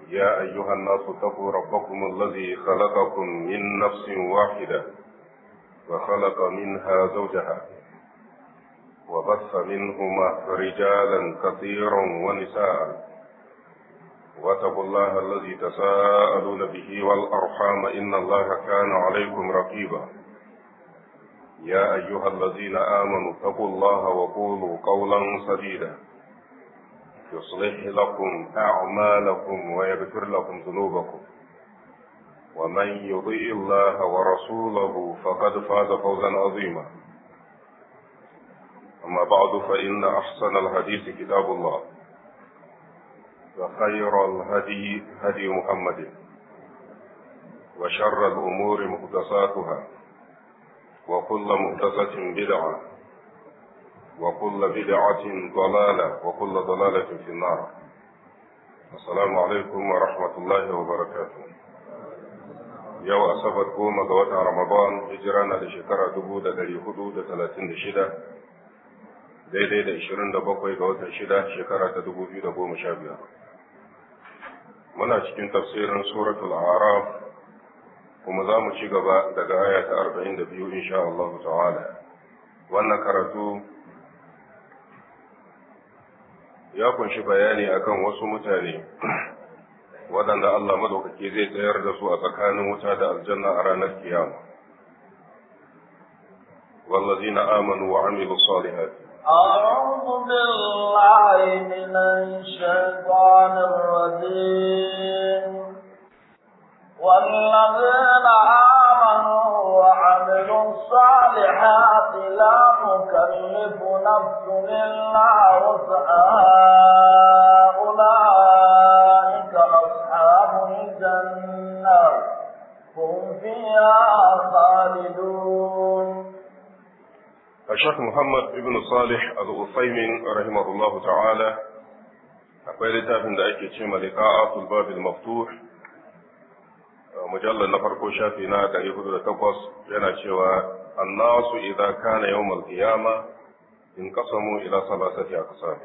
يا أيها الناس اتقوا ربكم الذي خلقكم من نفس واحدة وخلق منها زوجها وبث منهما رجالا كثيرا ونساء واتقوا الله الذي تساءلون به والأرحام إن الله كان عليكم رقيبا يا أيها الذين آمنوا اتقوا الله وقولوا قولا سديدا يصلح لكم أعمالكم ويغفر لكم ذنوبكم ومن يطيع الله ورسوله فقد فاز فوزا عظيما أما بعد فإن أحسن الحديث كتاب الله وخير الهدي هدي محمد وشر الأمور محدثاتها وكل محدثة بدعة وكل بدعة ضلالة وكل ضلالة في النار السلام عليكم ورحمة الله وبركاته yau asabar goma ga watan ramadan hijira na da shekara dubu da dari hudu da talatin da shida daidai da ishirin da bakwai ga watan shida shekara ta dubu biyu da goma sha biyar muna cikin tafsirin suratul araf kuma za mu ci gaba daga aya ta arba'in da biyu insha Allah ta'ala wannan karatu ya kunshi bayani akan wasu mutane waɗanda Allah madaukaki zai tsayar da su a tsakanin wuta da aljanna a ranar kiyama wallazina amanu wa amilu salihati أعوذ بالله من الشيطان الرجيم والذين آمنوا وعملوا الصالحات لا نكلف نفس إلا وسعها أولئك أصحاب الجنة هم فيها خالدون الشيخ محمد ابن صالح al-Uthaymin rahimahullah ta'ala akwai littafin da ake ce liqa'atul babil maftuh mujallar na farko shafi na 408 yana cewa annasu idza kana yawm al-qiyama inqasamu ila salasati aqsam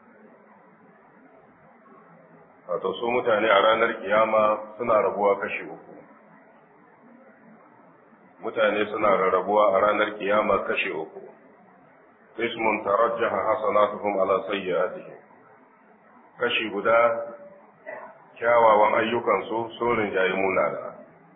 wato su mutane a ranar kiyama suna rabuwa kashi uku mutane suna rarrabuwa a ranar kiyama kashi uku ismun tarajjaha hasanatuhum ala sayyi'atihim kashi guda kyawawan ayyukansu sun rinjaye munana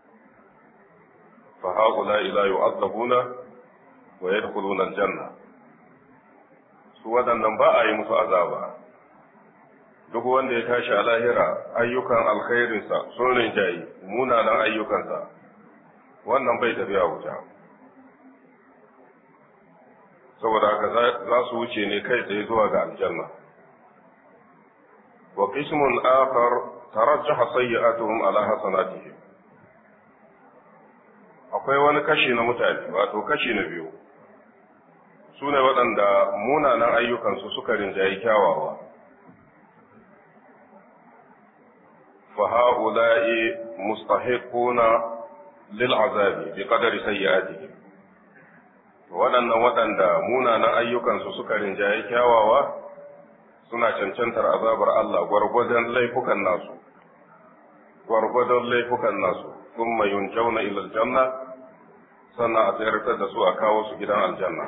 fa haula ila yu'adzabuna wa yadkhuluna aljanna su waɗannan ba a yi musu azaba duk wanda ya tashi a lahira ayyukan alkhairinsa sun rinjaye munanan ayyukansa wannan bai tafiya wuta saboda haka za su wuce ne kai tsaye zuwa ga aljanna wa qismun akhar tarajjaha sayyi'atuhum ala hasanatihim akwai wani kashi na mutane wato kashi na biyu su ne waɗanda munanan ayyukansu suka rinjayi kyawawa fa ha'ula'i mustahiquna lil azabi bi qadari sayyi'atihim waɗannan waɗanda munanan ayyukansu suka rinjaye kyawawa suna cancantar azabar Allah gwargwadon laifukan nasu gwargwadon laifukan nasu thumma yunjauna ila aljanna sannan a tsayartar da su a kawo su gidan aljanna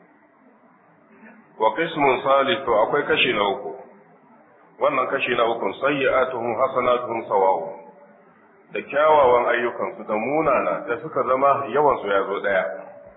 wa qismun salih to akwai kashi na uku wannan kashi na uku sayyi'atuhum hasanatuhum sawa'un da kyawawan ayyukansu da munana da suka zama yawansu ya zo ɗaya.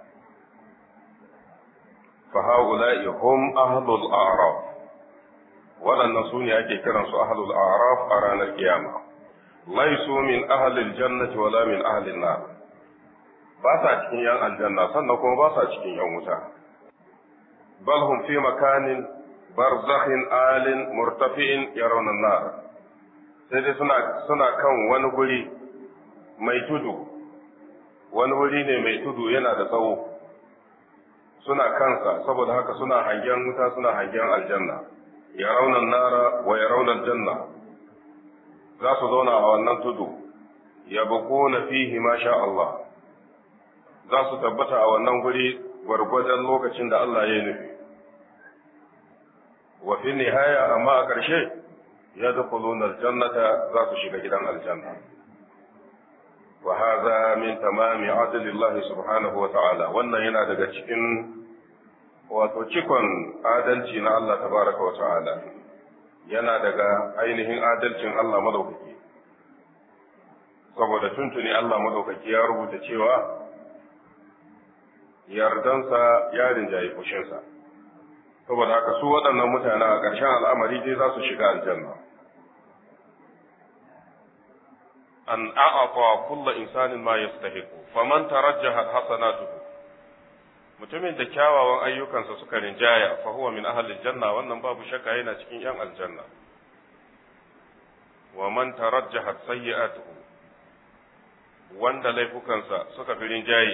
Faha'ula'i hum ahlul araf waɗannan su ne ake kiransu ahlul araf a ranar kiyama. Laisu min ahlil jannati wala min ahlin nar. Ba sa cikin yan aljanna sannan kuma ba sa cikin yan wuta. Bal hum fi makanin barzakhin alin murtafi'in yarawna nar. sai dai suna suna kan wani guri mai tudu wani wuri ne mai tudu yana da tsawo suna kansa saboda haka suna hangen wuta suna hangen aljanna ya raunan nara wa ya raunan janna za su zauna a wannan tudu ya bako na fihi masha Allah za su tabbata a wannan guri gwargwadon lokacin da Allah ya nufi wa fi nihaya amma a ƙarshe yadkhuluna aljannata za su shiga gidan aljanna wa hadha min tamami adlillahi subhanahu wa ta'ala wannan yana daga cikin wato cikon adalci na Allah tabaraka wa ta'ala yana daga ainihin adalcin Allah madaukaki saboda tuntuni Allah madaukaki ya rubuta cewa yardansa ya rinjaye fushinsa saboda haka su waɗannan mutane a ƙarshen al'amari dai za su shiga aljanna an a'ata kulla insanin ma yastahiqu faman tarajjahat hasanatuhu mutumin da kyawawan ayyukansa suka rinjaya fa huwa min ahli janna wannan babu shakka yana cikin yan aljanna wa man tarajjahat sayyi'atuhu wanda laifukansa suka fi rinjaye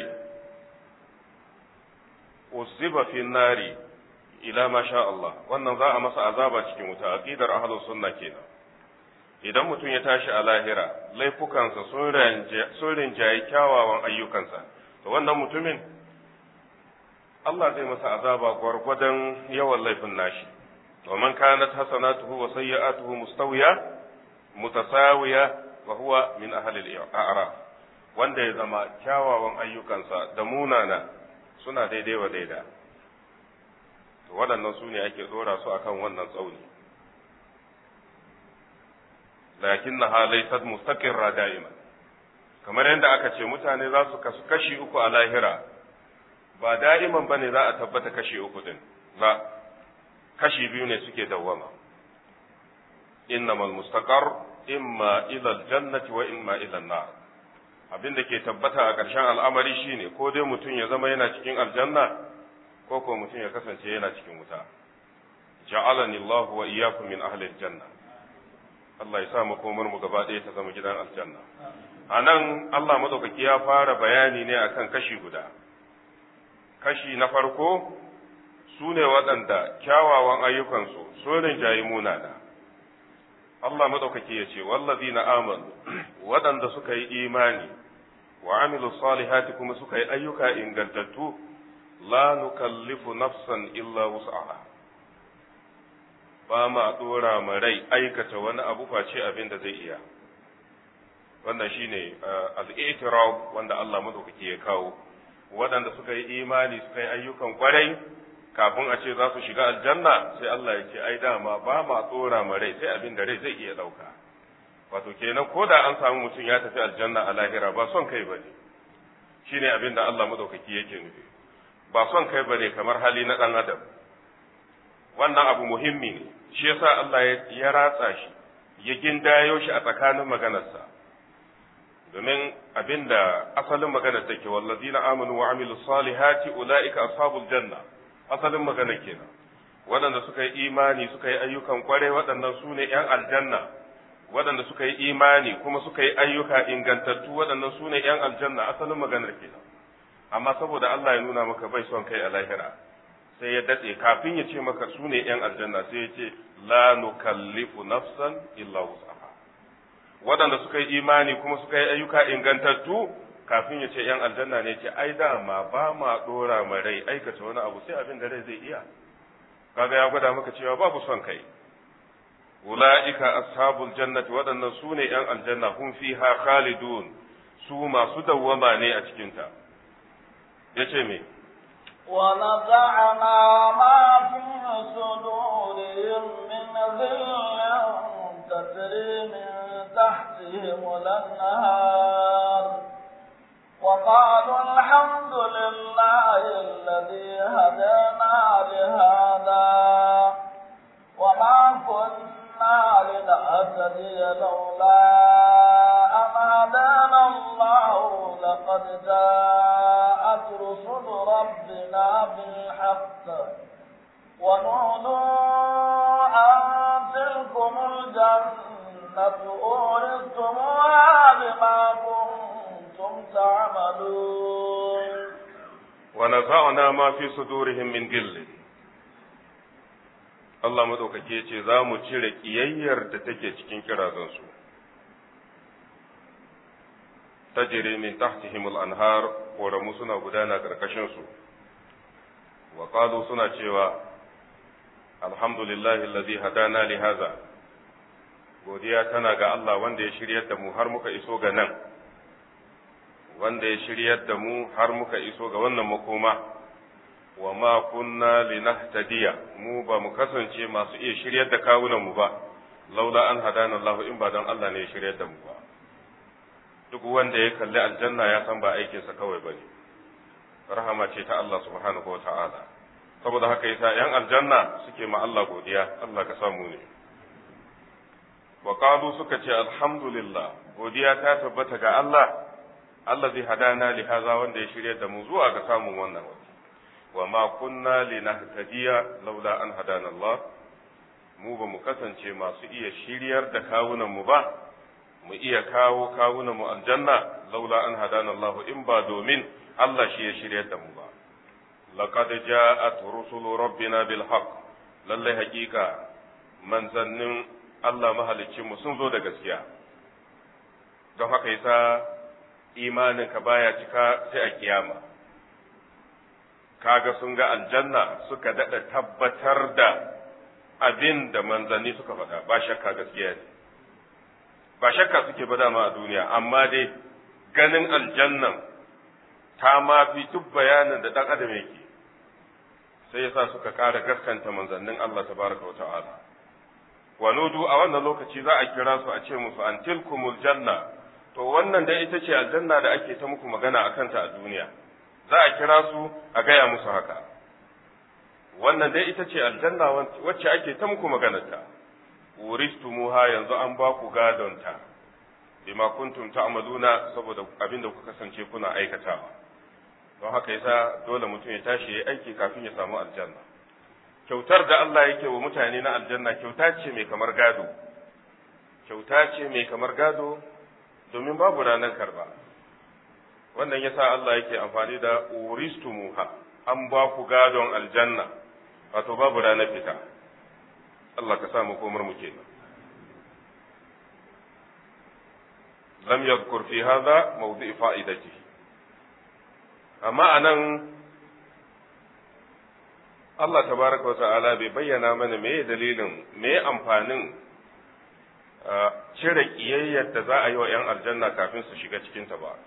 uziba fi nari ila ma sha Allah wannan za a masa azaba cikin wuta aqidar ahlus sunna kenan idan mutum ya tashi a lahira laifukansa sun rinjaye kyawawan ayyukansa to wannan mutumin Allah zai masa azaba gwargwadon yawan laifin nashi wa man kanat hasanatuhu wa sayyi'atuhu mustawiya mutasawiya wa huwa min ahli al-a'raf wanda ya zama kyawawan ayyukansa da munana suna daidai wa daida to waɗannan su ne ake ɗora su akan wannan tsauni lakinnaha laysat mustaqirra da'iman kamar yadda aka ce mutane za su kasu kashi uku a lahira ba da'iman bane za a tabbata kashi uku din ba kashi biyu ne suke dawwama innamal mustaqar imma ila aljannati wa imma ila an-nar abin da ke tabbata a ƙarshen al'amari shine ko dai mutum ya zama yana cikin aljanna ko ko mutum ya kasance yana cikin wuta ja'alani Allah wa iyyakum min ahli aljanna Allah ya sa makomar mu gaba ɗaya ta zama gidan aljanna anan Allah madaukaki ya fara bayani ne akan kashi guda kashi na farko su ne waɗanda kyawawan ayyukansu sun rinjayi munana Allah madaukaki ya ce wallazina amanu waɗanda suka yi imani wa amilu salihati kuma suka yi ayyuka ingantattu la nukallifu nafsan illa wus'aha ba ma dora ma rai aikata wani abu face abin da zai iya wannan shine al-i'tiraf wanda Allah madaukaki ya kawo waɗanda suka yi imani suka yi ayyukan kwarai kafin a ce za su shiga aljanna sai Allah ya ce ai dama ba ma tsora ma rai sai abin da rai zai iya ɗauka wato kenan ko da an samu mutum ya tafi aljanna a lahira ba son kai bane shine abin da Allah madaukaki yake nufi ba son kai bane kamar hali na ɗan adam wannan abu muhimmi ne shi yasa Allah ya ratsa shi ya gindayo shi a tsakanin maganarsa domin abinda asalin maganar take wallazina amanu wa amilus salihati ulaika ashabul janna asalin magana kenan waɗanda suka yi imani suka yi ayyukan kwarai waɗannan su ne ‘yan aljanna waɗanda suka yi imani kuma suka yi ayyuka ingantattu waɗannan su ne ‘yan aljanna asalin maganar kenan amma saboda Allah ya nuna maka bai son kai a lahira sai ya datse kafin ya ce maka su ne ‘yan aljanna sai ya ce la nukallifu nafsan illa wusaha waɗanda suka yi imani kuma suka yi ayyuka ingantattu kafin ya ce ‘yan aljanna ne ce ai dama ba ma ɗora ma rai aikata wani abu sai abin da rai zai iya kaga ya gwada maka cewa babu son kai ula'ika ashabul jannati waɗannan su ne ‘yan aljanna hum fiha khalidun su masu dawwama ne a cikinta ya ce me ونزعنا ما في صدورهم من ذل تجري من تحتهم الأنهار وقالوا الحمد لله الذي هدانا لهذا وما كنا لنهتدي لولا أن هدانا الله لقد جاءت رسل ربنا بالحق ونودوا أن تلكم الجنة أورثتموها بما كنتم تعملون ونزعنا ما في صدورهم من غل Allah madaukake ya ce za mu cire ƙiyayyar da take cikin kirazansu tajiri min tahtihim al-anhar koramu suna gudana karkashin su wa qalu suna cewa alhamdulillahi alladhi hadana li hadha godiya tana ga Allah wanda ya shiryar da mu har muka iso ga nan wanda ya shiryar da mu har muka iso ga wannan makoma wa ma kunna linahtadiya mu ba mu kasance masu iya shiryar da kawunan mu ba laula an hadana Allah in ba don Allah ne ya shiryar da mu ba duk wanda ya kalli aljanna ya san ba aikinsa kawai bane rahama ce ta Allah subhanahu wa ta'ala saboda haka yasa yan aljanna suke ma Allah godiya Allah ka samu ne wa qalu suka ce alhamdulillah godiya ta tabbata ga Allah Allah zai hadana li haza wanda ya shirya da mu zuwa ga samun wannan waje wa ma kunna linahtadiya laula an hadana Allah mu ba mu kasance masu iya shiryar da kawunan mu ba mu iya kawo kawunan mu aljanna laula an hadana Allah in ba domin Allah shi ya shiryar da mu ba laqad ja'at rusulu rabbina bil haqq lalle haƙiƙa manzannin Allah mahaliccinmu sun zo da gaskiya don haka yasa imaninka baya cika sai a kiyama kaga sun ga aljanna suka daɗa tabbatar da abin da manzanni suka faɗa ba shakka gaskiya ne ba shakka suke ba dama a duniya amma dai ganin aljannan ta ma fi duk bayanin da ɗan adam yake sai yasa suka ƙara gaskanta manzannin Allah tabaraka wa ta'ala wa nudu a wannan lokaci za a kira su a ce musu an tilkumul janna to wannan dai ita ce aljanna da ake ta muku magana a kanta a duniya za a kira su a gaya musu haka wannan dai ita ce aljanna wacce ake ta muku maganarta uristumuha yanzu an ba ku gadonta bima kuntum ta'maluna saboda abin da kuka kasance kuna aikatawa don haka yasa dole mutum ya tashi ya aiki kafin ya samu aljanna kyautar da Allah yake wa mutane na aljanna kyauta ce mai kamar gado kyauta ce mai kamar gado domin babu ranar karba wannan yasa Allah yake amfani da uristumuha an ba ku gadon aljanna wato babu ranar fita Allah ka samu komar mu kenan lam yadhkur fi hadha mawdi' fa'idatihi amma anan Allah tabaraka wata'ala bai bayyana mana me dalilin me amfanin cire kiyayyar da za a yi wa 'yan aljanna kafin su shiga cikinta ba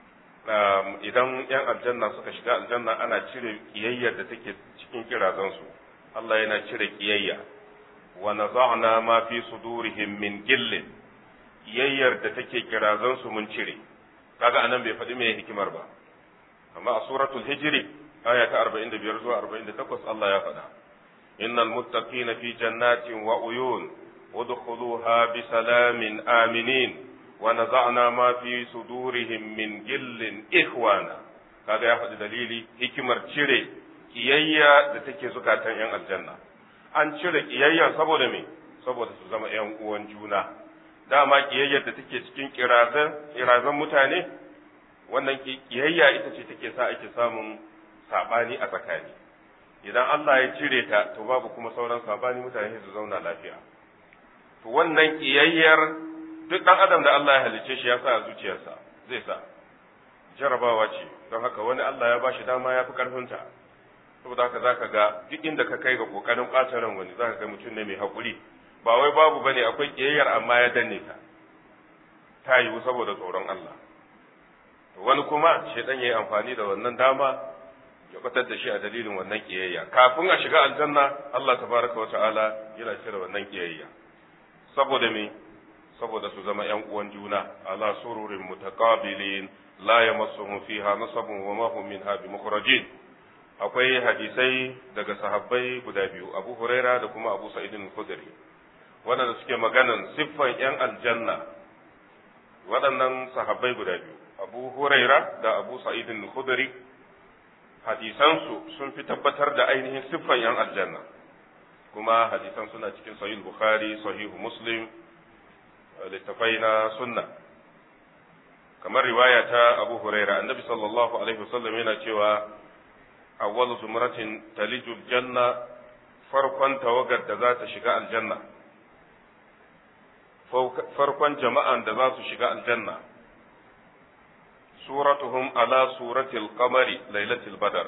idan 'yan aljanna suka shiga aljanna ana cire kiyayyar da take cikin kirazansu Allah yana cire kiyayya wa naza'na ma fi sudurihim min gillin kiyayyar da take kirazansu mun cire kaga anan bai faɗi me hikimar ba amma a suratul hijri aya ta 45 zuwa 48 Allah ya faɗa innal muttaqina fi jannatin wa uyun udkhuluha bi salamin aminin wa naza'na ma fi sudurihim min gillin ikhwana kaga ya faɗi dalili hikimar cire kiyayya da take zukatan yan aljanna an cire kiyayya saboda me saboda su zama yan uwan juna dama kiyayyar da take cikin kirazan kirazan mutane wannan kiyayya ita ce take sa ake samun sabani a tsakani idan Allah ya cire ta to babu kuma sauran sabani mutane su zauna lafiya to wannan kiyayyar duk dan adam da Allah ya halice shi ya sa a zuciyarsa zai sa jarabawa ce don haka wani Allah ya bashi dama ya fi karfinta saboda haka zaka ga duk inda ka kai ga kokarin ɓata ran wani zaka ga mutum ne mai hakuri ba wai babu bane akwai kiyayyar amma ya danne ta ta yiwu saboda tsoron Allah wani kuma shaidan ya yi amfani da wannan dama ya batar da shi a dalilin wannan kiyayya kafin a shiga aljanna Allah tabaraka wa ta'ala yana cire wannan kiyayya saboda me saboda su zama yan uwan juna ala sururin mutaqabilin la yamassuhum fiha nasabun wa ma hum minha bimukhrajin akwai hadisai daga sahabbai guda biyu Abu Huraira da kuma Abu Sa'id al-Khudri waɗanda suke maganan siffan yan aljanna waɗannan sahabbai guda biyu Abu Huraira da Abu Sa'id al-Khudri hadisansu sun fi tabbatar da ainihin siffan yan aljanna kuma hadisan suna cikin sahih Bukhari sahih Muslim littafai na sunna kamar riwaya ta Abu Huraira annabi sallallahu alaihi wasallam yana cewa awwal zumratin talijul janna farkon tawagar da za ta shiga aljanna farkon jama'an da za su shiga aljanna suratuhum ala suratil qamari lailatul badar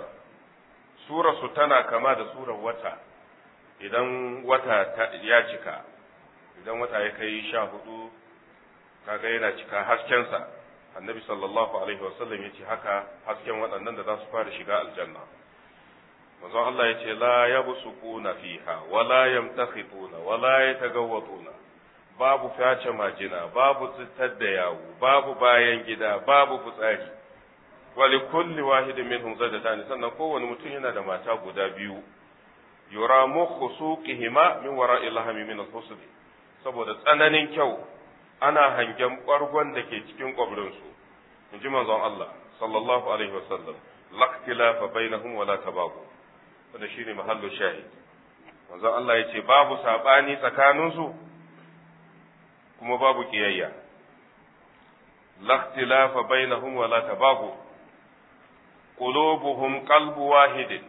surarsu tana kama da surar wata idan wata ya cika idan wata ya kai sha hudu kaga yana cika haskensa annabi sallallahu alaihi wasallam ya ce haka hasken waɗannan da za su fara shiga aljanna manzon Allah ya ce la yabsuquna fiha wa la yamtakhituna wa la yatagawwatuna babu face majina babu tsitar da yawo babu bayan gida babu fitsari wa li kulli wahidin minhum zadatan sannan kowane mutum yana da mata guda biyu yura mukhu suqihima min wara'i lahmi min al-husn saboda tsananin kyau ana hangen ɓargon da ke cikin ƙwabrinsu in ji manzon Allah sallallahu alaihi wasallam laktilafa bainahum wala tabagu wanda shine mahallu shahid manzon Allah ya ce babu saɓani tsakaninsu kuma babu ƙiyayya laktilafa bainahum wala tabagu qulubuhum qalbu wahidin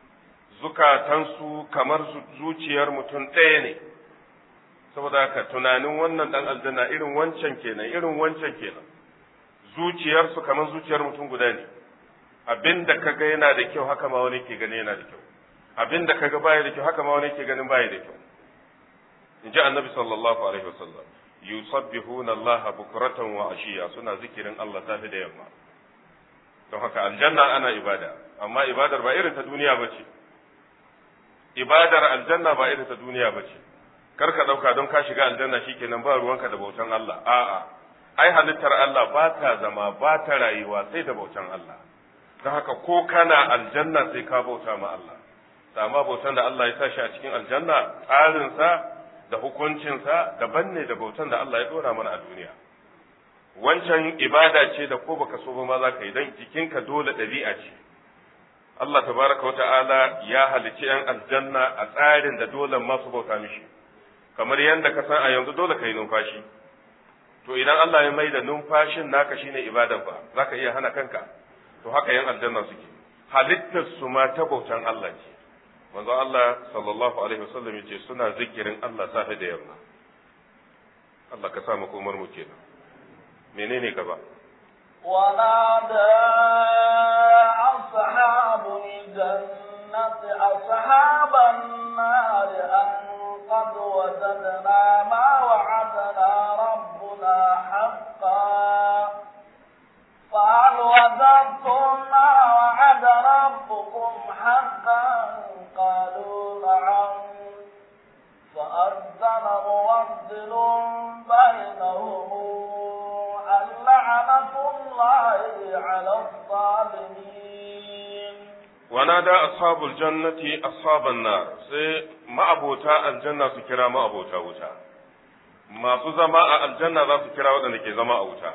zukatansu kamar zuciyar mutum ɗaya ne saboda haka tunanin wannan dan aljanna irin wancan kenan irin wancan kenan zuciyarsu kamar zuciyar mutum guda ne abinda kaga yana da kyau haka ma wani ke gani yana da kyau abinda kaga baya da kyau haka ma wani ke ganin baya da kyau in ji annabi sallallahu alaihi wasallam yusabbihuna Allah bukratan wa ashiya suna zikirin Allah safi da yamma don haka aljanna ana ibada amma ibadar ba irin ta duniya bace ibadar aljanna ba irin ta duniya bace kar ka ɗauka don ka shiga aljanna shikenan ba ruwanka da bautan Allah a'a ai halittar Allah ba ta zama ba ta rayuwa sai da bautan Allah don haka ko kana aljanna sai ka bauta ma Allah amma bautan da Allah ya sa shi a cikin aljanna tsarinsa da hukuncinsa daban ne da bautan da Allah ya dora mana a duniya wancan ibada ce da ko baka so ba ma za ka yi don jikinka dole ɗabi'a ce Allah tabaraka wa ta'ala ya halicci 'yan aljanna a tsarin da dole masu bauta mishi kamar yadda ka san a yanzu dole ka yi numfashi to idan Allah ya mai da numfashin naka shine ibadan ba za ka iya hana kanka to haka yan aljanna suke halittar su ma ta bautan Allah ce manzo Allah sallallahu alaihi wasallam yace suna zikirin Allah safe da yamma Allah ka sa mu komar mu kenan menene gaba ونادى أصحاب الجنة أصحاب النار أن قد وجدنا ما وعدنا ربنا حقا فهل وجدتم ما وعد ربكم حقا قالوا نعم فأذن مؤذن بينهم اللعنة الله على الظالمين ونادى أصحاب الجنة أصحاب النار sai ma'abota aljanna su kira ma'abota wuta masu zama a aljanna za su kira waɗanda ke zama a wuta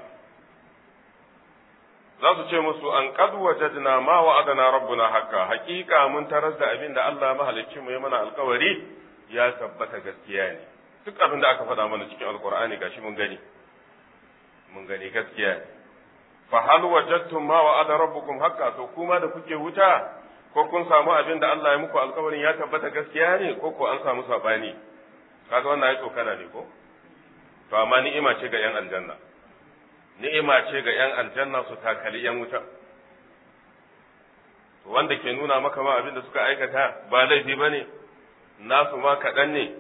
za su ce musu an qad wajadna ma wa'adana rabbuna haqqa haqiqa mun tarar da abin da Allah mahalicci mu ya mana alkawari ya tabbata gaskiya ne duk abin da aka faɗa mana cikin alqur'ani gashi mun gani mun gani gaskiya ne fa hal wajadtum ma wa'ada rabbukum haqqa to kuma da kuke wuta ko kun samu abin da Allah ya muku alkawarin ya tabbata gaskiya ne ko ko an samu sabani kaga wannan ya tsokana ne ko to amma ni'ima ce ga yan aljanna ni'ima ce ga yan aljanna su takali yan wuta to wanda ke nuna maka ma abin da suka aikata ba laifi bane nasu ma kaɗan ne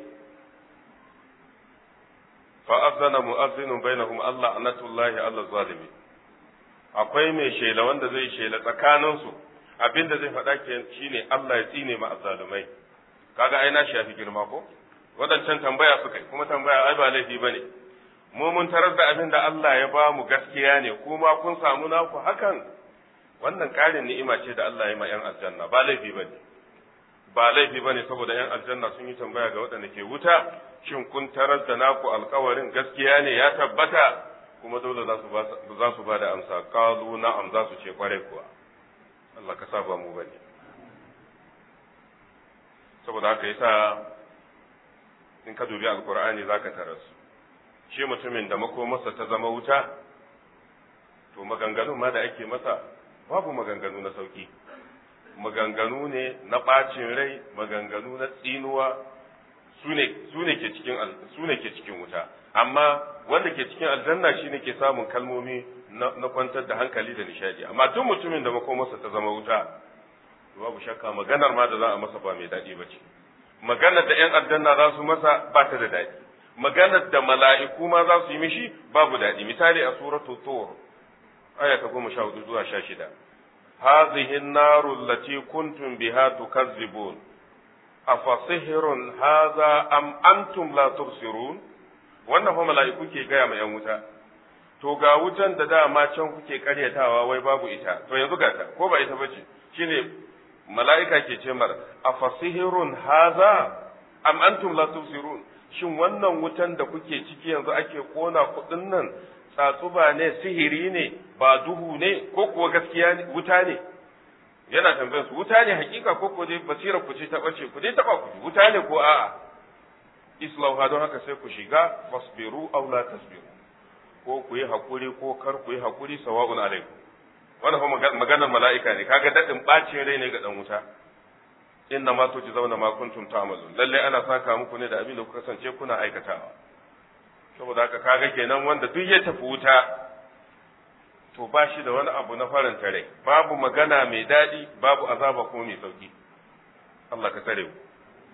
fa azana mu'azzinun bainahum Allah anatullahi Allah zalimi akwai mai shela wanda zai shela tsakaninsu abin da zai faɗa ke shine Allah ya tsine ma azzalumai kaga ai na shafi girma ko wadancan tambaya suka yi kuma tambaya ai ba laifi bane mu mun tarar da abin da Allah ya ba mu gaskiya ne kuma kun samu naku hakan wannan ƙarin ni'ima ce da Allah ya ma 'yan aljanna ba laifi bane ba laifi bane saboda 'yan aljanna sun yi tambaya ga waɗanda ke wuta shin kun tarar da naku alkawarin gaskiya ne ya tabbata kuma dole za su za su ba da amsa qalu na'am za su ce kwarai kuwa Allah ka saba mu bane saboda haka yasa in ka dubi alqur'ani zaka tarar su shi mutumin da makomarsa ta zama wuta to maganganun ma da ake masa babu maganganu na sauki maganganu ne na ɓacin rai maganganu na tsinuwa su ne ke cikin su ne ke cikin wuta amma wanda ke cikin aljanna shine ke samun kalmomi na kwantar da hankali da nishadi amma duk mutumin da makomarsa ta zama wuta babu shakka maganar ma da za a masa ba mai daɗi ba ce maganar da 'yan aljanna za su masa ba ta da daɗi maganar da mala'iku ma za su yi mishi babu daɗi misali a suratul tur aya ta goma sha hudu zuwa sha shida هذه النار التي كنتم بها تكذبون أفسحر هذا أم أنتم لا تبصرون wannan fa mala'iku ke gaya ma ‘yan wuta, to ga wutan da dama can kuke karyatawa wai babu ita, to yanzu ga ta, ko ba ita bace, shine mala'ika ke ce mar, a fasihirun haza, am antum la tubsirun shin wannan wutan da kuke ciki yanzu ake kona kuɗin nan tsatsuba ne sihiri ne ba duhu ne ko kuwa gaskiya ne wuta ne yana tambayar su wuta ne hakika ko ko dai basira ku ce ta bace ku dai taba ku wuta ne ko a'a islauha don haka sai ku shiga fasbiru aw la tasbiru ko ku yi hakuri ko kar ku yi hakuri sawa'un alaikum wannan fa maganar mala'ika ne kaga dadin bacin rai ne ga dan wuta inna ma zauna ma kuntum ta'malun lalle ana saka muku ne da abin da kuka kasance kuna aikatawa saboda haka kaga kenan wanda duk ya tafi wuta to ba shi da wani abu na faranta rai babu magana mai daɗi babu azaba kuma mai sauki Allah ka tare mu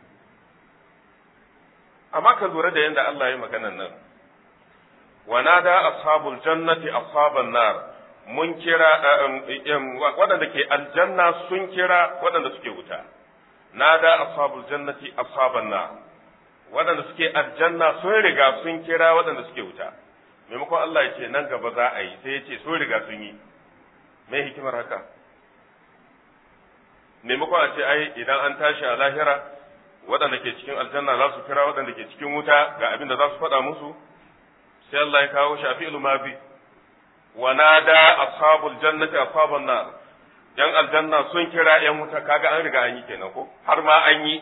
amma ka lura da yadda Allah ya maganan nan wanada ashabul jannati ashaban nar mun kira waɗanda ke aljanna sun kira waɗanda suke wuta nada ashabul jannati ashaban nar waɗanda suke aljanna sun riga sun kira waɗanda suke wuta maimakon Allah ya ce nan gaba za a yi sai ya ce sun riga sun yi mai hikimar haka maimakon a ce ai idan an tashi a lahira waɗanda ke cikin aljanna za su kira waɗanda ke cikin wuta ga abin da za su faɗa musu sai Allah ya kawo shafi ilmabi wa nada ashabul jannati ashaban nar yan aljanna sun kira yan wuta kaga an riga an yi kenan ko har ma an yi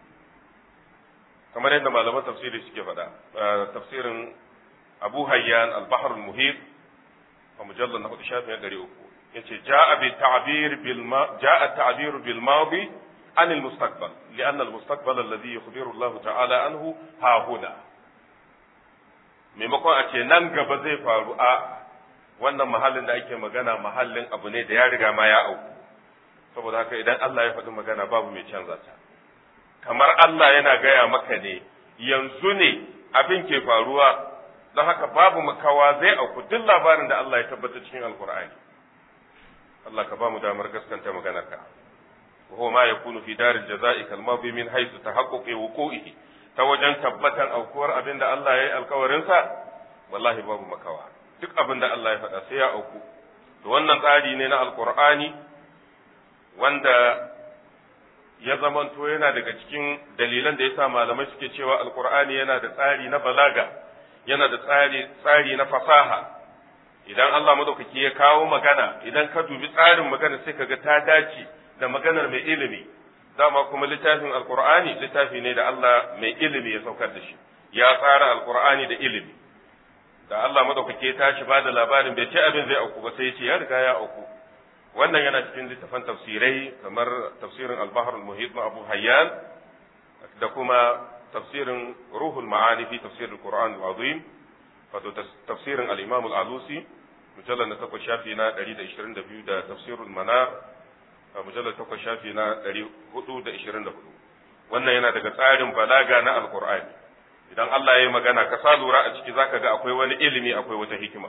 kamar yadda malaman tafsiri suke faɗa tafsirin abu hayyan al-bahr al-muhit a mujallar na hudu shafin ɗari uku yace ja'a bi ta'bir bil ma ja'a ta'bir bil madi an al-mustaqbal li'an al-mustaqbal alladhi yukhbiru Allah ta'ala anhu ha huna maimakon a ce nan gaba zai faru a wannan mahallin da ake magana mahallin abu ne da ya riga ma ya auku saboda haka idan Allah ya faɗi magana babu mai canza ta kamar Allah yana gaya maka ne yanzu ne abin ke faruwa don haka babu makawa zai auku duk labarin da Allah ya tabbata cikin alkur'ani Allah ka ba mu damar gaskanta maganarka وهو ما يكون في دار الجزاء كالماضي من حيث تحقق وقوعه ta wajen tabbatan aukuwar abin da Allah ya yi alkawarinsa wallahi babu makawa duk abin da Allah ya faɗa sai ya auku to wannan tsari ne na alkur'ani wanda ya zamanto yana daga cikin dalilan da yasa malamai suke cewa alkur'ani yana da tsari na balaga yana da tsari tsari na fasaha idan Allah madaukaki ya kawo magana idan ka dubi tsarin magana sai kaga ta dace da maganar mai ilimi dama kuma littafin alkur'ani littafi ne da Allah mai ilimi ya saukar da shi ya tsara alkur'ani da ilimi da Allah madaukake ya tashi ba da labarin bai ce abin zai auku ba sai ya ce ya riga ya auku wannan yana cikin littafan tafsirai kamar tafsirin al-bahr al-muhit na Abu Hayyan da kuma tafsirin ruhul ma'ani fi tafsir al-Qur'an al-azim wato tafsirin al-Imam al-Alusi mujallal na 8 shafi na 122 da tafsirul manar a mujallar takwas shafi na ɗari hudu da ishirin da hudu wannan yana daga tsarin balaga na alkur'ani idan Allah ya yi magana ka sa lura a ciki zaka ga akwai wani ilimi akwai wata hikima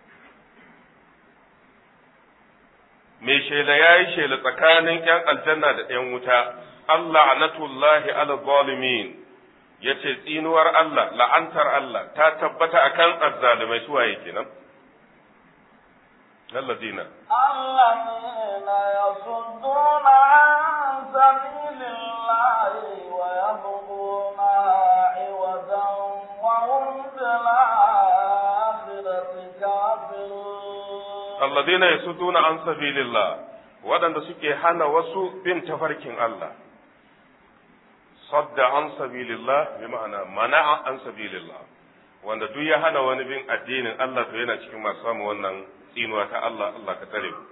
mai shela ya yi shela tsakanin ‘yan aljanna da ‘yan wuta Allah anatullahi ala zalimin ya ce tsinuwar Allah la'antar Allah ta tabbata akan azzalumai suwaye kenan الذين الذين يصدون عن سبيل الله ويبغونها عوجا وهم بالآخرة كافرون الذين يصدون عن سبيل الله waɗanda suke hana wasu bin tafarkin Allah sadda an sabilillah bi ma'ana mana'a an sabilillah wanda duk ya hana wani bin addinin Allah to yana cikin masu samu wannan tsinuwa ta Allah Allah ka tare mu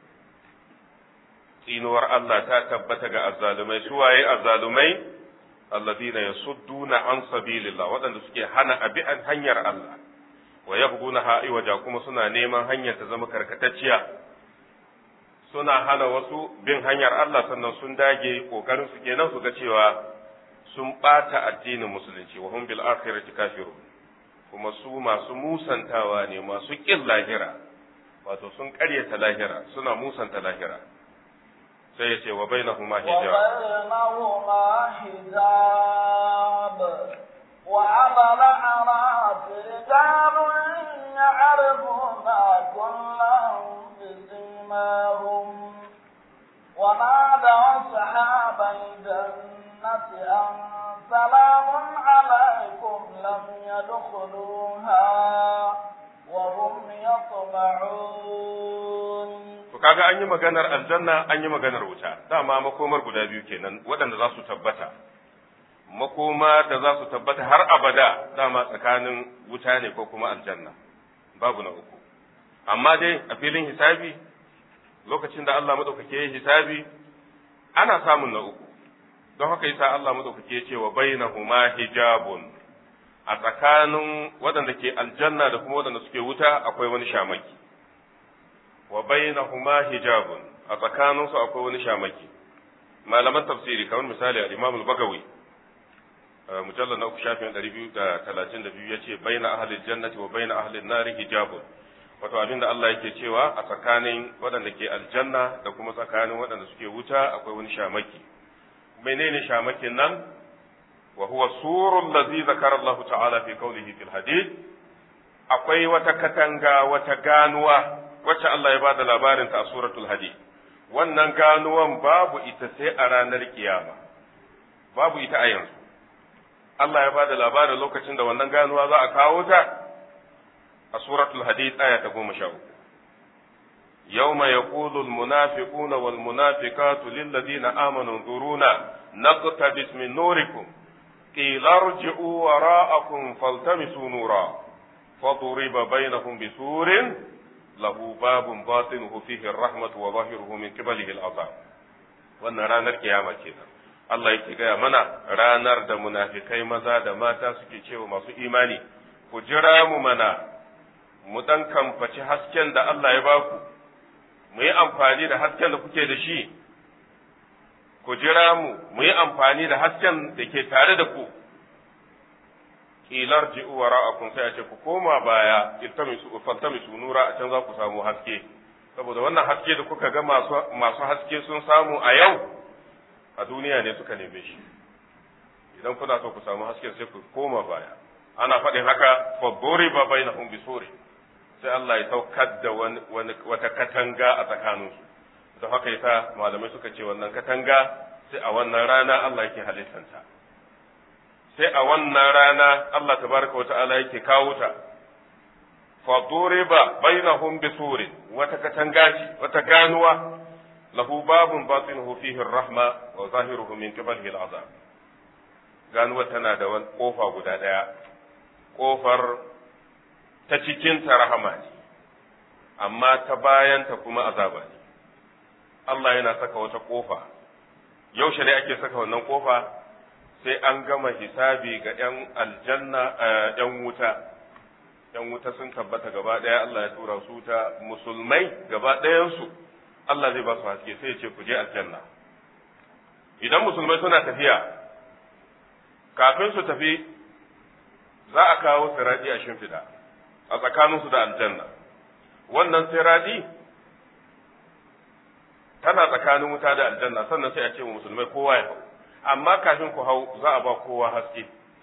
tsinuwar Allah ta tabbata ga azzalumai su waye azzalumai alladina yasudduna an sabilillah waɗanda suke hana abi hanyar Allah wa yabghuna ha'iwaja kuma suna neman hanyar ta zama karkatacciya suna hana wasu bin hanyar Allah sannan sun dage kokarin su kenan su ga cewa sun ɓata addinin musulunci wa hum bil akhirati kafirun kuma su masu musantawa ne masu ƙin lahira wato sun ƙaryata lahira suna musanta lahira sai ya ce wa bainahuma hijab وبينهما حجاب وعلى الأعراف رجال يعرفون كلا بسيماهم ونادوا أصحاب الجنة أن سلام عليكم لم يدخلوها وهم يطمعون to kaga an yi maganar aljanna an yi maganar wuta dama makomar guda biyu kenan waɗanda za su tabbata makoma da za su tabbata har abada dama tsakanin wuta ne ko kuma aljanna babu na uku amma dai a filin hisabi lokacin da Allah madaukake ya hisabi ana samun na uku don haka yasa Allah madaukake ya ce wa bainahuma hijabun a tsakanin waɗanda ke aljanna da kuma waɗanda suke wuta akwai wani shamaki wa bainahuma hijabun a tsakaninsu akwai wani shamaki malaman tafsiri kamar misali al-Imam al-Bagawi mujallal na uku shafin 232 yace baina ahli jannati wa baina ahli nari hijabun wato abinda Allah yake cewa a tsakanin waɗanda ke aljanna da kuma tsakanin waɗanda suke wuta akwai wani shamaki menene shamakin nan wa huwa surul ladzi zakara Allah ta'ala fi qawlihi fil hadith akwai wata katanga wata ganuwa wacce Allah ya bada labarin ta a suratul hadid wannan ganuwan babu ita sai a ranar kiyama babu ita a yanzu Allah ya bada labarin lokacin da wannan ganuwa za a kawo ta a suratul hadid aya ta goma sha uku يوم يقول المنافقون والمنافقات للذين آمنوا انظرونا نقتبس من نوركم قيل ارجعوا وراءكم فالتمسوا نورا فضرب بينهم بسور له باب باطنه فيه الرحمة وظاهره من قبله العذاب wannan ranar kiyama kenan Allah yake gaya mana ranar da munafikai maza da mata suke cewa masu imani ku jira mu mana mu dan kamfaci hasken da Allah ya baku mu yi amfani da hasken da kuke da shi ku jira mu mu yi amfani da hasken da ke tare da ku kilar ji'u wa ra'akun sai a ce ku koma baya iltamisu faltamisu nura a can za ku samu haske saboda wannan haske da kuka ga masu masu haske sun samu a yau a duniya ne suka neme shi idan kuna so ku samu haske sai ku koma baya ana faɗin haka fa duriba bainahum bisuri sai Allah ya saukar da wani wata katanga a tsakaninsu don haka yasa malamai suka ce wannan katanga sai a wannan rana Allah yake halittanta sai a wannan rana Allah tabaraka wa ta'ala yake kawo ta fa duriba bainahum bisurin wata katanga ce wata ganuwa lahu babun batinuhu fihi rahma wa zahiruhu min qibalihi al'azab ganuwa tana da wani kofa guda daya kofar ta cikinta rahama ne, amma ta bayanta kuma azaba ne. Allah yana saka wata ƙofa, yaushe ne ake saka wannan ƙofa sai an gama hisabi ga ‘yan aljanna ‘yan wuta, ‘yan wuta sun tabbata gaba ɗaya Allah ya tura su ta musulmai gaba ɗayansu, Allah zai ba su haske sai ya ce ku je aljanna. Idan musulmai suna tafiya, kafin su tafi za a kawo siraji a shimfiɗa. a tsakaninsu da aljanna wannan siradi tana tsakanin wuta da aljanna sannan sai a ce wa musulmai kowa ya hau amma kafin ku hau za a ba kowa haske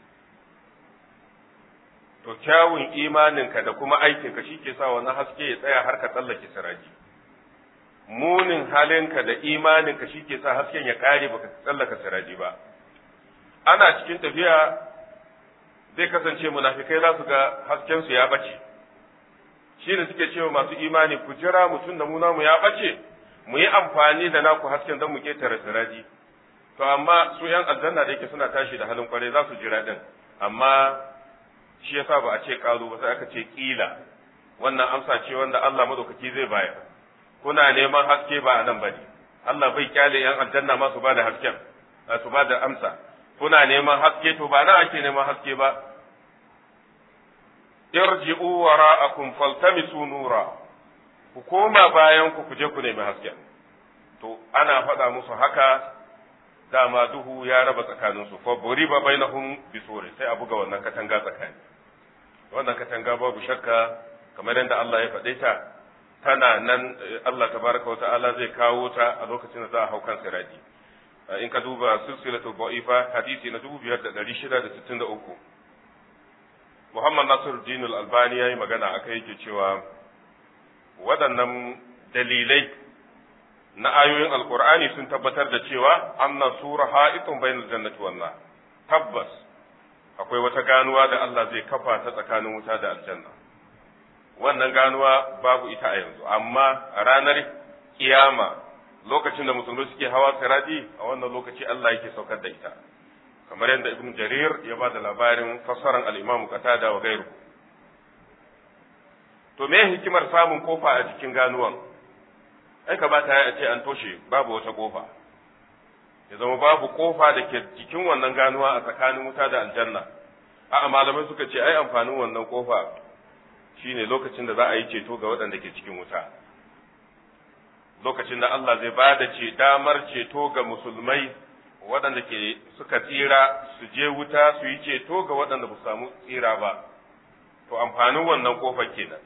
to kyawun imaninka da kuma aikinka shi ke sa wannan haske ya tsaya har ka tsallake siraji munin halinka da imaninka shi ke sa hasken ya kare baka tsallaka siraji ba ana cikin tafiya zai kasance munafikai za su ga haskensu ya bace shi ne suke cewa masu imani ku jira mutum da mu namu ya bace mu yi amfani da naku hasken don mu ketare siraji to amma su yan aljanna da yake suna tashi da halin kwarai za su jira din amma shi yasa ba a ce kazo ba sai aka ce kila wannan amsa ce wanda Allah madaukaki zai bayar kuna neman haske ba a nan bane Allah bai kyale yan aljanna ma su ba da hasken su ba da amsa kuna neman haske to ba nan ake neman haske ba irji'u wara'akum faltamisu nura ku koma bayan ku kuje ku nemi haske to ana faɗa musu haka dama duhu ya raba tsakaninsu fa buriba bainahum bisuri sai a buga wannan katanga tsakani wannan katanga babu shakka kamar yadda Allah ya faɗe ta tana nan Allah tabaraka wa ta'ala zai kawo ta a lokacin da za a hau kan siradi in ka duba silsilatu da'ifa hadisi na 5663 Muhammad Nasiruddin Al-Albani yayi magana akai yake cewa waɗannan dalilai na ayoyin Alƙur'ani sun tabbatar da cewa anna sura ha'itun bainal jannati wan nar tabbas akwai wata ganuwa da Allah zai kafa ta tsakanin wuta da aljanna wannan ganuwa babu ita a yanzu amma a ranar kiyama lokacin da musulmai suke hawa sirati a wannan lokaci Allah yake saukar da ita kamar yadda ibn jarir ya ba da labarin fassaran al-imam qatada wa gairu to me hikimar samun kofa a cikin ganuwan ai ka bata ya ce an toshe babu wata kofa ya zama babu kofa da ke jikin wannan ganuwa a tsakanin wuta da aljanna a malamai suka ce ai amfanin wannan kofa shine lokacin da za a yi ceto ga waɗanda ke cikin wuta lokacin da Allah zai ba da ce damar ceto ga musulmai waɗanda ke suka tsira su je wuta su yi ceto ga waɗanda ba su samu tsira ba to amfanin wannan kofar kenan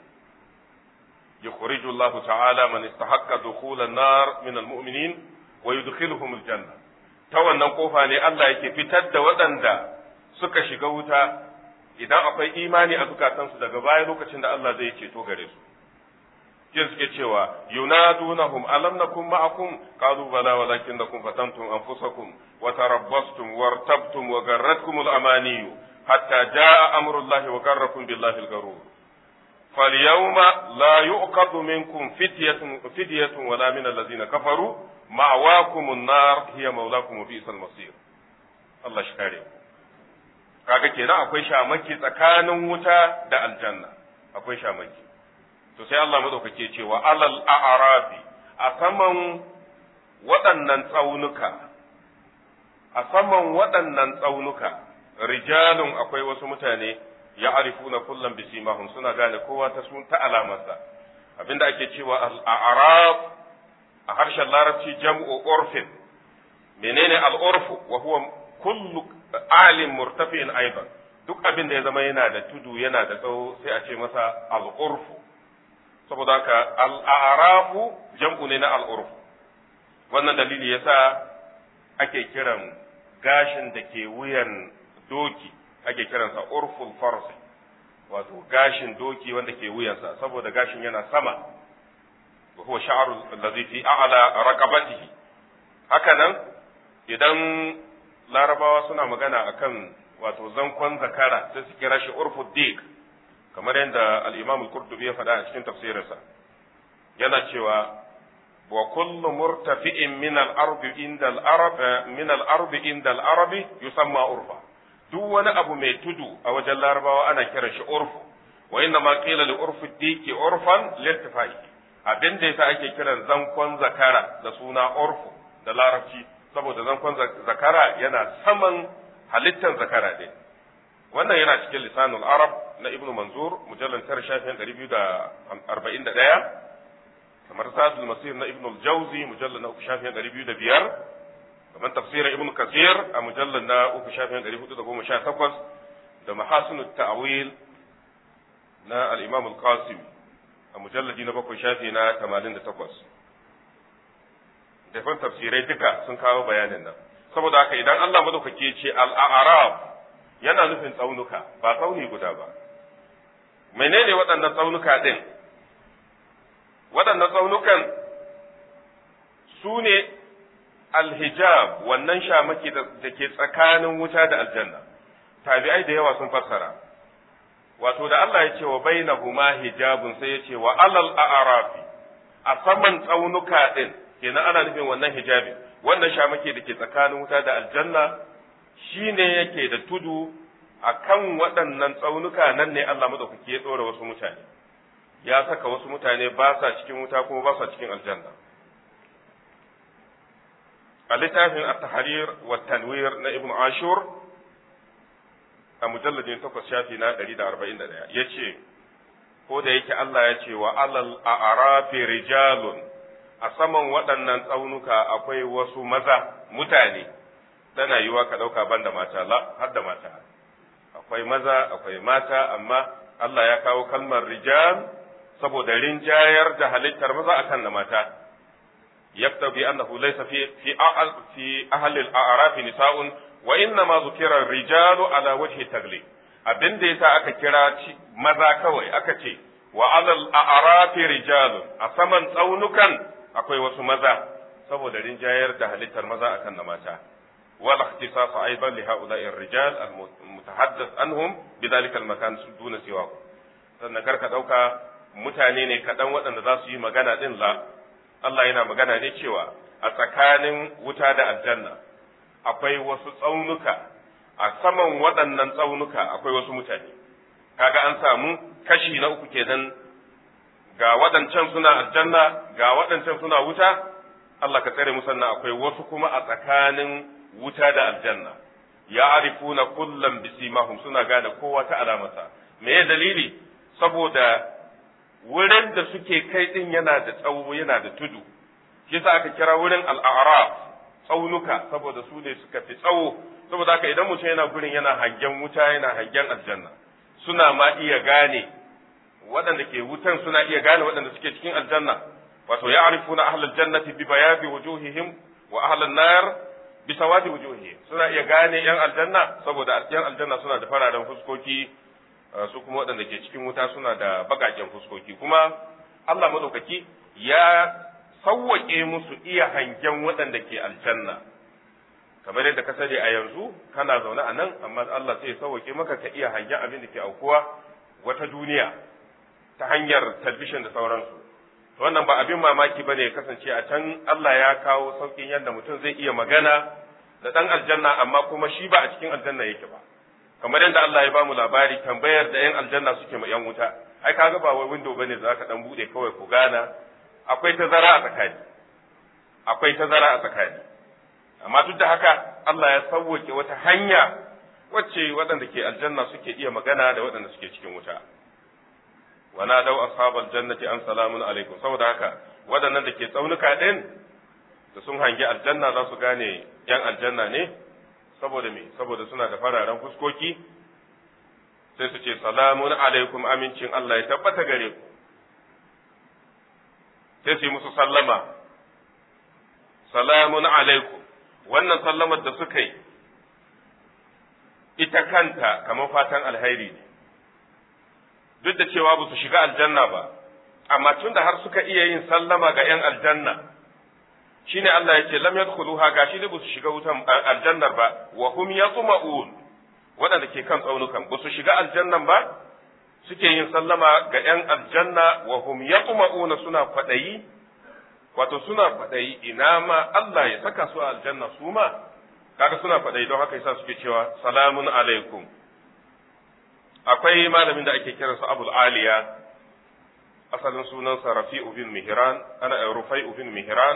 يخرج الله تعالى من استحق دخول النار من المؤمنين ويدخلهم الجنة ta wannan kofa ne Allah yake fitar da waɗanda suka shiga wuta idan akwai imani a zukatansu daga baya lokacin da Allah zai ceto gare su jin suke cewa yunadunahum alam nakum ma'akum qalu bala walakinnakum fatantum anfusakum wa tarabbastum wartabtum wa garratkum al-amaniyu hatta jaa amrullahi wa garrakum billahi al-garur فاليوم لا يؤخذ منكم فدية فدية ولا من الذين كفروا مأواكم النار هي مولاكم وبئس المصير الله شكاري kaga kenan akwai shamaki tsakanin wuta da aljanna akwai shamaki to sai Allah madaukake cewa alal a'rafi a saman waɗannan tsaunuka a saman waɗannan tsaunuka rijalun akwai wasu mutane ya arifuna kullum bisimahum suna gane kowa ta sun ta alamarsa abinda ake cewa al-a'raf a harshen larabci jam'u urfin menene al-urfu wa huwa kullu alim murtafi'in aidan duk abin da ya zama yana da tudu yana da tsawo sai a ce masa al-urfu saboda haka al-a'rafu jam'u ne na al-urfu wannan dalili yasa ake kiran gashin da ke wuyan doki ake kiransa urful farsi wato gashin doki wanda ke wuyansa saboda gashin yana sama wa huwa sha'ru allazi fi a'la raqabatihi haka nan idan larabawa suna magana akan wato zankon zakara sai su kira shi urful dik kamar yadda al-imam al-qurtubi ya faɗa a cikin tafsirinsa yana cewa wa kullu murtafi'in min al-ardi inda al-arab min al-ardi inda al-arabi yusamma urfa duk wani abu mai tudu a wajen larabawa ana kiran shi urfu wa inna ma qila li urfu diki urfan lirtifai abin da yasa ake kiran zankon zakara da suna urfu da larabci saboda zankon zakara yana saman halittan zakara din wannan yana cikin lisanul arab na ibnu manzur mujallal tar shafin 241 kamar sadul masir na ibnu al-jawzi mujallal na shafin 205 kamar tafsirin ibn kasir a mujallar na uku shafin ɗari hudu da goma sha takwas da mahasinu ta'awil na al-imam al-qasim a mujalladi na bakwai shafi na tamanin da takwas dafan tafsirai duka sun kawo bayanin nan saboda haka idan Allah madaukake ce al-a'rab yana nufin tsaunuka ba tsauni guda ba menene waɗannan tsaunuka din waɗannan tsaunukan su ne alhijab wannan shamaki da ke tsakanin wuta da aljanna tabi'ai da yawa sun fassara wato da Allah ya ce wa bainahuma hijabun sai ya ce wa alal a'rafi a saman tsaunuka din kenan ana nufin wannan hijabi wannan shamaki da ke tsakanin wuta da aljanna shine yake da tudu akan waɗannan tsaunuka nan ne Allah madaukake ya tsora wasu mutane ya saka wasu mutane ba sa cikin wuta kuma ba sa cikin aljanna a littafin at-tahrir wa tanwir na ibn ashur a mujalladin takwas shafi na 141 yace ko da yake Allah ya ce wa alal a'rafi rijalun a saman waɗannan tsaunuka akwai wasu maza mutane tana yiwa ka ɗauka ban da mata la har da mata akwai maza akwai mata amma Allah ya kawo kalmar rijal saboda rinjayar da halittar maza akan na mata yaktabi annahu laysa fi fi fi ahli al-a'raf nisa'un wa inna ma zukira rijalu ala wajhi taglib abin da yasa aka kira maza kawai aka ce wa alal a'raf rijalun a saman tsaunukan akwai wasu maza saboda rinjayar da halittar maza akan na mata wal ikhtisas aidan li ha'ula'i ar-rijal al-mutahaddath anhum bidhalika al-makan duna siwa sannan karka dauka mutane ne kadan waɗanda za su yi magana din la Allah yana magana ne cewa a tsakanin wuta da aljanna akwai wasu tsaunuka a saman waɗannan tsaunuka akwai wasu mutane kaga an samu kashi na uku kenan ga waɗancan suna aljanna ga waɗancan suna wuta Allah ka tsare musanna akwai wasu kuma a tsakanin wuta da aljanna ya arifuna kullum bisimahum suna gane kowa ta alamarsa me ya dalili saboda wurin da suke kai din yana da tsawo yana da tudu shi yasa aka kira wurin al'araf tsaunuka saboda su ne suka fi tsawo saboda haka idan mutum yana gurin yana hangen wuta yana hangen aljanna suna ma iya gane waɗanda ke wutan suna iya gane waɗanda suke cikin aljanna wato ya arifuna ahlal jannati bi bayadi wujuhihim wa ahlan nar bi sawadi wujuhihim suna iya gane yan aljanna saboda yan aljanna suna da fararen fuskoki su kuma waɗanda ke cikin wuta suna da baƙaƙen fuskoki kuma Allah madaukaki ya sawwake musu iya hangen waɗanda ke aljanna kamar yadda ka sani a yanzu kana zaune a nan amma Allah sai ya sauwake maka ka iya hangen abin da ke aukuwa wata duniya ta hanyar talbishin da sauransu wannan ba abin mamaki bane ya kasance a can Allah ya kawo saukin yadda mutum zai iya magana da dan aljanna amma kuma shi ba a cikin aljanna yake ba kamar yadda Allah ya bamu labari tambayar da yan aljanna suke ma yan wuta ai kaga ba wai window bane da zaka dan bude kawai ku gana akwai tazara a tsakani akwai tazara a tsakani amma duk da haka Allah ya sauwake wata hanya wacce waɗanda ke aljanna suke iya magana da waɗanda suke cikin wuta wa dau ashabal jannati an salamun alaikum saboda haka waɗannan da ke tsaunuka ɗin da sun hangi aljanna za su gane yan aljanna ne saboda me saboda suna da fararen fuskoki sai su ce salamun alaikum amincin Allah ya tabbata gare ku sai su yi musu sallama salamun alaikum wannan sallamar da suka yi ita kanta kamar fatan alhairi ne duk da cewa ba su shiga aljanna ba amma tun da har suka iya yin sallama ga 'yan aljanna shine Allah ya ce lam yadkhuluha gashi da ba su shiga wutan aljannar ba wa hum yatma'un waɗanda ke kan tsaunukan ba su shiga aljannan ba suke yin sallama ga 'yan aljanna wa hum yatma'una suna kwaɗayi wato suna kwaɗayi ina ma Allah ya saka su a aljanna su ma kaga suna kwaɗayi don haka yasa suke cewa salamun alaikum akwai malamin da ake kiransa abul aliya asalin sunansa rafi'u bin mihran ana rufai'u bin mihran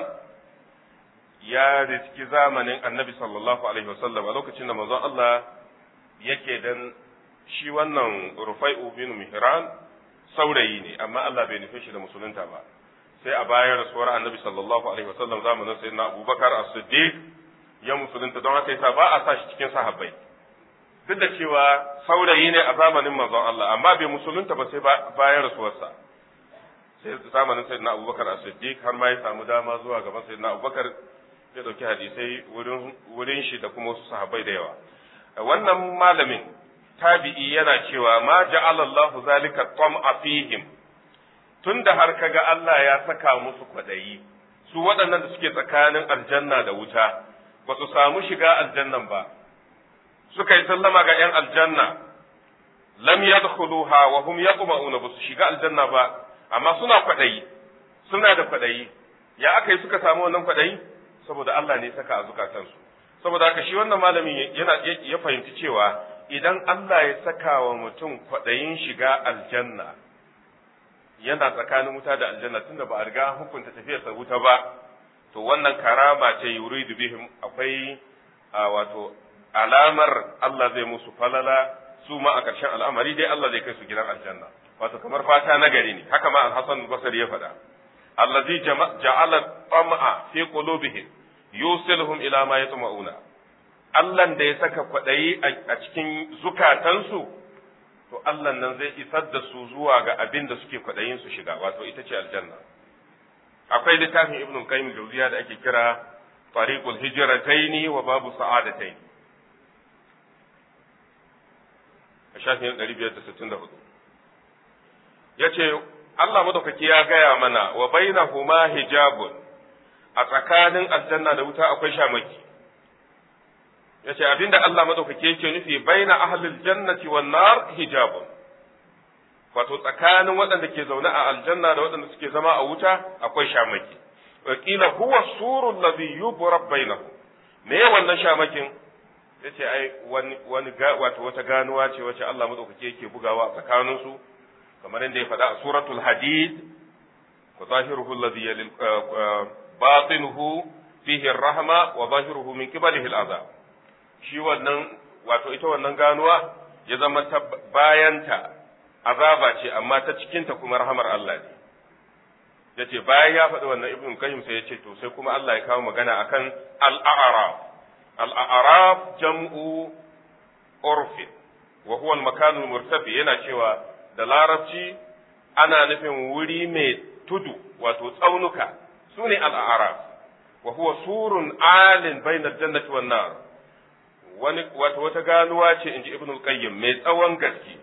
ya riski zamanin annabi sallallahu alaihi wasallam a lokacin da manzon Allah yake dan shi wannan rufai'u bin mihran saurayi ne amma Allah bai nufe shi da musulunta ba sai a bayan rasuwar annabi sallallahu alaihi wasallam zamanin sayyidina abubakar as-siddiq ya musulunta don haka yasa ba a sa shi cikin sahabbai duk da cewa saurayi ne a zamanin manzon Allah amma bai musulunta ba sai bayan rasuwarsa sai zamanin sayyidina abubakar as-siddiq har ma ya samu dama zuwa gaban sayyidina abubakar ya dauki hadisai wurin wurin shi da kuma wasu sahabbai da yawa wannan malamin tabi'i yana cewa ma ja'ala Allahu zalika tam'a fihim tunda har kaga Allah ya saka musu kwadayi su waɗannan da suke tsakanin aljanna da wuta ba su samu shiga aljannan ba suka yi sallama ga 'yan aljanna lam yadkhuluha wa hum yaqma'una ba su shiga aljanna ba amma suna kwadayi suna da kwadayi ya aka yi suka samu wannan kwadayi saboda Allah ne saka a zukatansu saboda haka shi wannan malamin yana ya fahimci cewa idan Allah ya saka wa mutum kwadayin shiga aljanna yana tsakanin wuta da aljanna tunda ba a riga hukunta tafiyarsa wuta ba to wannan karama ce yuridu bihim akwai wato alamar Allah zai musu falala su ma a ƙarshen al'amari dai Allah zai kai su gidan aljanna wato kamar fata na gari ne haka ma al-Hasan Basri ya faɗa allazi ja'ala tam'a fi qulubihim yusiluhum ila ma yatma'una Allah da ya saka kwaɗayi a cikin zukatansu to Allah nan zai isar da su zuwa ga abin da suke kwaɗayin su shiga wato ita ce aljanna akwai littafin ibnu qayyim jawziya da ake kira tariqul hijrataini wa babu sa'adataini a shafin 564 yace Allah madaukaki ya gaya mana wa bainahuma hijabun a tsakanin aljanna da wuta akwai shamaki yace abinda Allah madaukaki yake nufi baina ahlil jannati wan nar hijabun wato tsakanin waɗanda ke zaune a aljanna da waɗanda suke zama a wuta akwai shamaki wakila huwa surul ladhi yubrab bainahu me wannan shamakin yace ai wani wani wato wata ganuwa ce wacce Allah madaukaki yake bugawa a tsakanin su kamar yadda ya faɗa a suratul hadid wa zahiruhu alladhi yalil batinuhu fihi ar-rahma wa zahiruhu min qibalihi al-azab shi wannan wato ita wannan ganuwa ya zama ta bayanta azaba ce amma ta cikinta kuma rahamar Allah ne yace bayan ya faɗi wannan ibn qayyim sai yace to sai kuma Allah ya kawo magana akan al-a'raf al-a'raf jam'u urfi wa huwa al-makan al-murtafi yana cewa da larabci ana nufin wuri mai tudu wato tsaunuka sune al-a'raf wa huwa surun alin bayna al-jannati wan nar wani wato wata ganuwa ce inji ibn al-qayyim mai tsawon gaske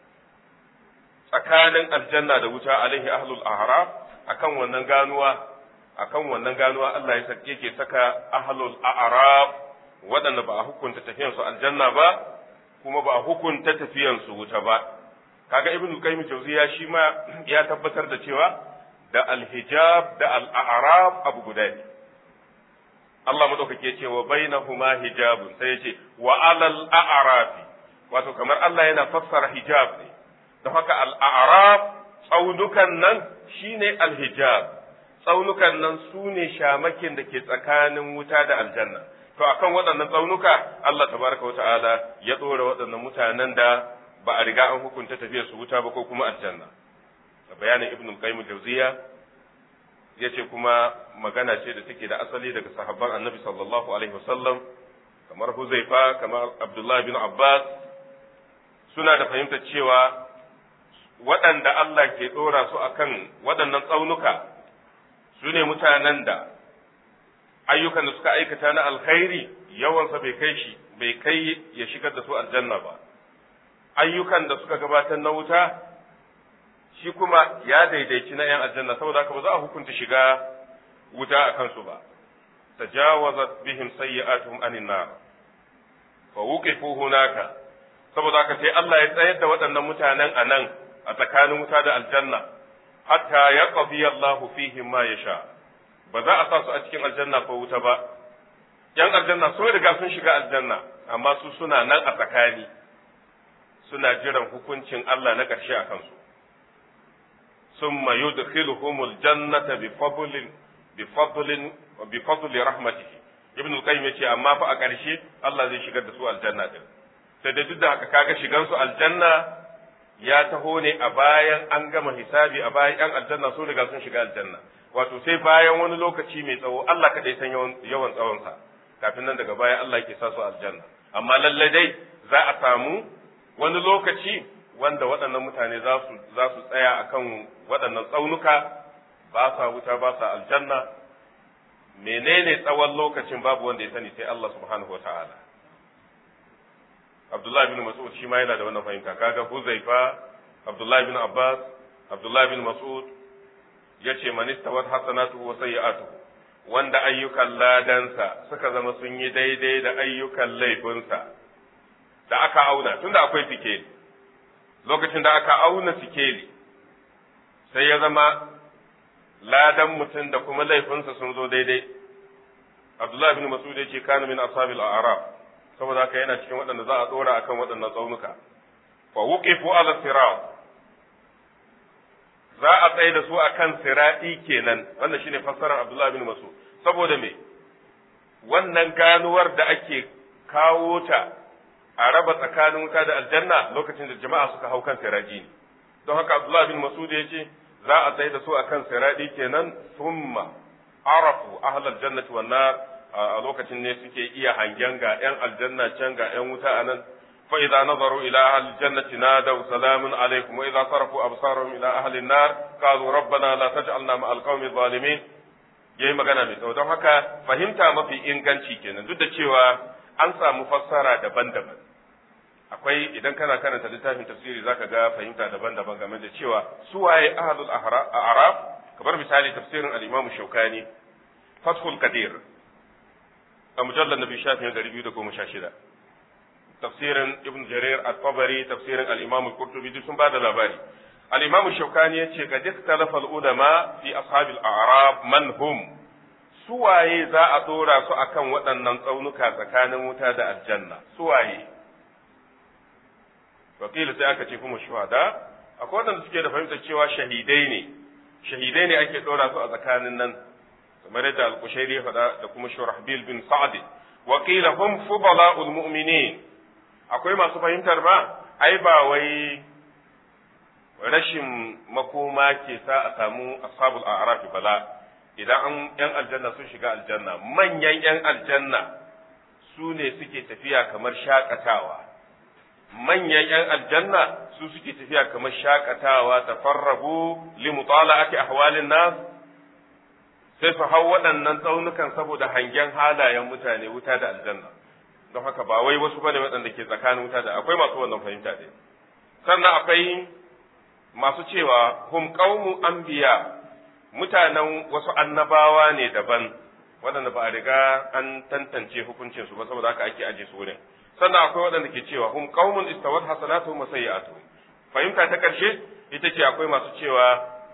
tsakanin aljanna da wuta alaihi ahlul ahraf akan wannan ganuwa akan wannan ganuwa Allah ya yake saka ahlul a'raf waɗanda ba a hukunta tafiyan su aljanna ba kuma ba a hukunta tafiyan su wuta ba kaga ibn qayyim jawziya shi ma ya tabbatar da cewa da alhijab da al-a'raf abu guda ne Allah madaukake ce wa bainahuma hijabun sai ya ce wa alal a'rafi wato kamar Allah yana fassara hijab ne da haka al'araf tsaunukan nan shine alhijab tsaunukan nan su ne shamakin da ke tsakanin wuta da aljanna to akan waɗannan tsaunuka Allah tabaraka wata'ala ya ɗora waɗannan mutanen da ba a riga an hukunta tafiyar su wuta ba ko kuma aljanna bayanin ibn qayyim jawziya yace kuma magana ce da take da asali daga sahabban annabi sallallahu alaihi wasallam kamar huzaifa kamar abdullahi bin abbas suna da fahimtar cewa waɗanda Allah ke ɗora su a kan waɗannan tsaunuka su ne mutanen da ayyukan da suka aikata na alkhairi yawansa bai kai shi bai kai ya shigar da su aljanna ba ayyukan da suka gabatar na wuta shi kuma ya daidaici na ‘yan aljanna saboda haka ba za a hukunta shiga wuta a kansu ba tajawazat bihim sayyi'atuhum anin nar fa wuqifu hunaka saboda haka sai Allah ya tsayar da waɗannan mutanen a nan a tsakanin wuta da aljanna hatta ya qadi Allah fihim ma yasha ba za a sa su a cikin aljanna ko wuta ba yan aljanna sun riga sun shiga aljanna amma su suna nan a tsakani suna jiran hukuncin Allah na ƙarshe a kansu summa yudkhiluhumul jannata bi fadlin bi fadlin bi fadli rahmatihi ibn al-qayyim yace amma fa a ƙarshe Allah zai shigar da su aljanna din sai da duk da haka kaga shigan su aljanna ya taho ne a bayan an gama hisabi a bayan yan aljanna sun riga sun shiga aljanna wato sai bayan wani lokaci mai tsawo Allah kadai san yawan yawan tsawon sa kafin nan daga baya Allah yake sa su aljanna amma lalle dai za a samu wani lokaci wanda waɗannan mutane za su za su tsaya akan waɗannan tsaunuka ba sa wuta ba sa aljanna menene tsawon lokacin babu wanda ya sani sai Allah subhanahu wa ta'ala Abdullah bin Mas'ud shi ma yana da wannan fahimta kaga Huzaifa Abdullah bin Abbas Abdullah bin Mas'ud yace man istawat hasanatuhu wa sayyi'atuhu wanda ayyukan ladansa suka zama sun yi daidai da ayyukan laifinsa da aka auna tunda akwai sikeli lokacin da aka auna sikeli sai ya zama ladan mutum da kuma laifinsa sun zo daidai Abdullah bin Mas'ud yace kana min ashabil a'raf saboda haka yana cikin waɗanda za a ɗora akan waɗannan tsaunuka fa wuqifu ala sirat za a tsaye da su akan sirati kenan wannan shine fassarar Abdullah bin Mas'ud saboda me wannan ganuwar da ake kawo ta a raba tsakanin wuta da aljanna lokacin da jama'a suka hau kan siraji ne don haka Abdullah bin Mas'ud ya ce za a tsaye da su akan sirati kenan thumma arafu ahlal jannati wan nar a a lokacin ne suke iya hangen ga ‘yan aljanna can ga ‘yan wuta a nan fa idza nazaru ila ahli jannati nadaw salamun alaikum wa idza sarafu absarahum ila ahli an-nar qalu rabbana la taj'alna ma al-qawmi zalimin yayi magana mai tsawo don haka fahimta mafi inganci kenan duk da cewa an samu fassara daban-daban akwai idan kana karanta littafin tafsiri zaka ga fahimta daban-daban game da cewa su waye ahlul a'raf kamar misali tafsirin al-imam shaukani fathul qadir a mujallar nabi shafin ɗari biyu da goma sha shida tafsirin ibn jarir at-tabari tafsirin al-imam al-qurtubi duk sun bada labari al-imam shaukani yace ga ikhtalafa al-ulama fi ashab al-a'rab man hum suwaye za a dora su akan waɗannan tsaunuka tsakanin wuta da aljanna suwaye wakili sai aka ce kuma shuhada akwai waɗanda suke da fahimtar cewa shahidai ne shahidai ne ake dora su a tsakanin nan kamar yadda al-Qushairi ya faɗa da kuma Shurahbil bin Sa'd wa qila hum fudala'ul mu'minin akwai masu fahimtar ba ai ba wai rashin makoma ke sa a samu ashabul a'raf bala idan an yan aljanna sun shiga aljanna manyan yan aljanna su ne suke tafiya kamar shakatawa manyan yan aljanna su suke tafiya kamar shakatawa tafarrabu li mutala'ati ahwalin nas sai su hau waɗannan tsaunukan saboda hangen halayen mutane wuta da aljanna don haka ba wai wasu bane waɗanda ke tsakanin wuta da akwai masu wannan fahimta ɗin sannan akwai masu cewa hum qaumu anbiya mutanen wasu annabawa ne daban waɗanda ba a riga an tantance hukuncin su ba saboda haka ake aje su wurin sannan akwai waɗanda ke cewa hum qaumun istawat hasanatuhum wa sayyi'atuhum fahimta ta ƙarshe ita ce akwai masu cewa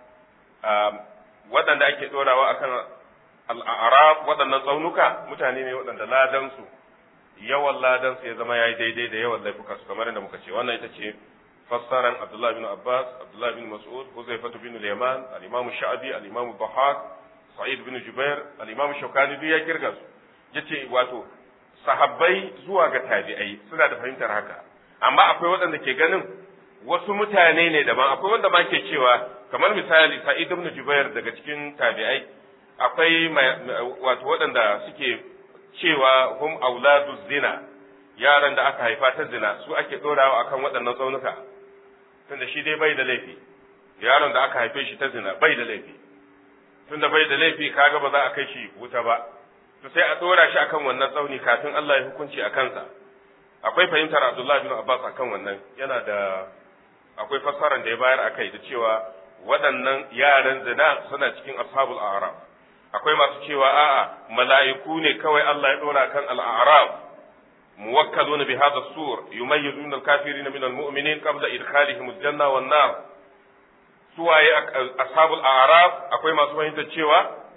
waɗanda ake ɗorawa akan al'arab waɗannan tsaunuka mutane ne waɗanda ladansu yawan ladansu ya zama ya yi daidai da yawan laifuka su kamar yadda muka ce wannan ita ce fassaran Abdullah bin Abbas Abdullah bin Mas'ud Huzaifatu bin Yaman al-Imam Sha'bi al-Imam Bahak Sa'id bin Jubair al-Imam Shawkani duk ya kirga su yace wato sahabbai zuwa ga tabi'ai suna da fahimtar haka amma akwai waɗanda ke ganin wasu mutane ne daban akwai wanda ma ke cewa kamar misali sa'id ibn jubair daga cikin tabi'ai akwai wato waɗanda suke cewa hum auladu zina yaran da aka haifa ta zina su ake ɗorawa akan waɗannan tsaunuka tunda shi dai bai da laifi yaron da aka haife shi ta zina bai da laifi tunda bai da laifi kaga ba za a kai shi wuta ba to sai a ɗora shi akan wannan tsauni kafin Allah ya hukunci a kansa akwai fahimtar Abdullah bin Abbas akan wannan yana da akwai fassarar da ya bayar akai da cewa waɗannan yaran zina suna cikin ashabul a'raf akwai masu cewa a'a mala'iku ne kawai Allah ya dora kan al-a'raf muwakkaluna bi hadha sur yumayyizuna al-kafirin min al-mu'minin qabla idkhalihim al-janna wan nar suwaye ashabul a'raf akwai masu fahimtar cewa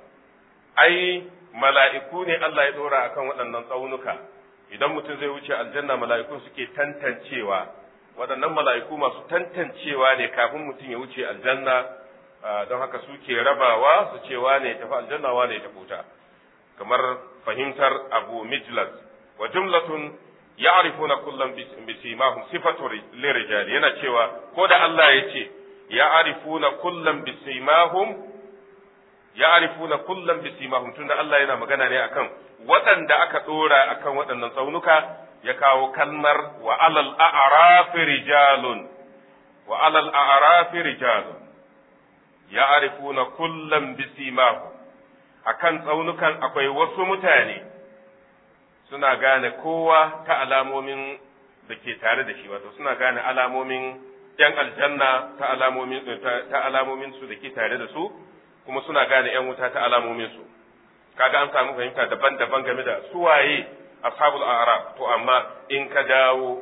ai mala'iku ne Allah ya dora akan waɗannan tsaunuka idan mutum zai wuce aljanna mala'ikun suke tantancewa waɗannan mala'iku masu tantancewa ne kafin mutum ya wuce aljanna don haka suke rabawa su ce wane ya tafi aljanna wane ya tafi wuta kamar fahimtar abu mijlas wa jumlatun ya'rifuna kullum bisimahum sifatu lirijali yana cewa ko da Allah ya ce ya'rifuna kullum bisimahum ya'rifuna kullum bisimahum tunda Allah yana magana ne akan waɗanda aka ɗora akan waɗannan tsaunuka ya kawo kalmar wa alal a'rafi rijalun wa alal a'rafi rijalun ya'rifuna kullum bisimahum akan tsaunukan akwai wasu mutane suna gane kowa ta alamomin da ke tare da shi wato suna gane alamomin yan aljanna ta alamomin ta alamomin su da ke tare da su kuma suna gane yan wuta ta alamomin su kaga an samu fahimta daban-daban game da suwaye ashabul a'raf to amma in ka dawo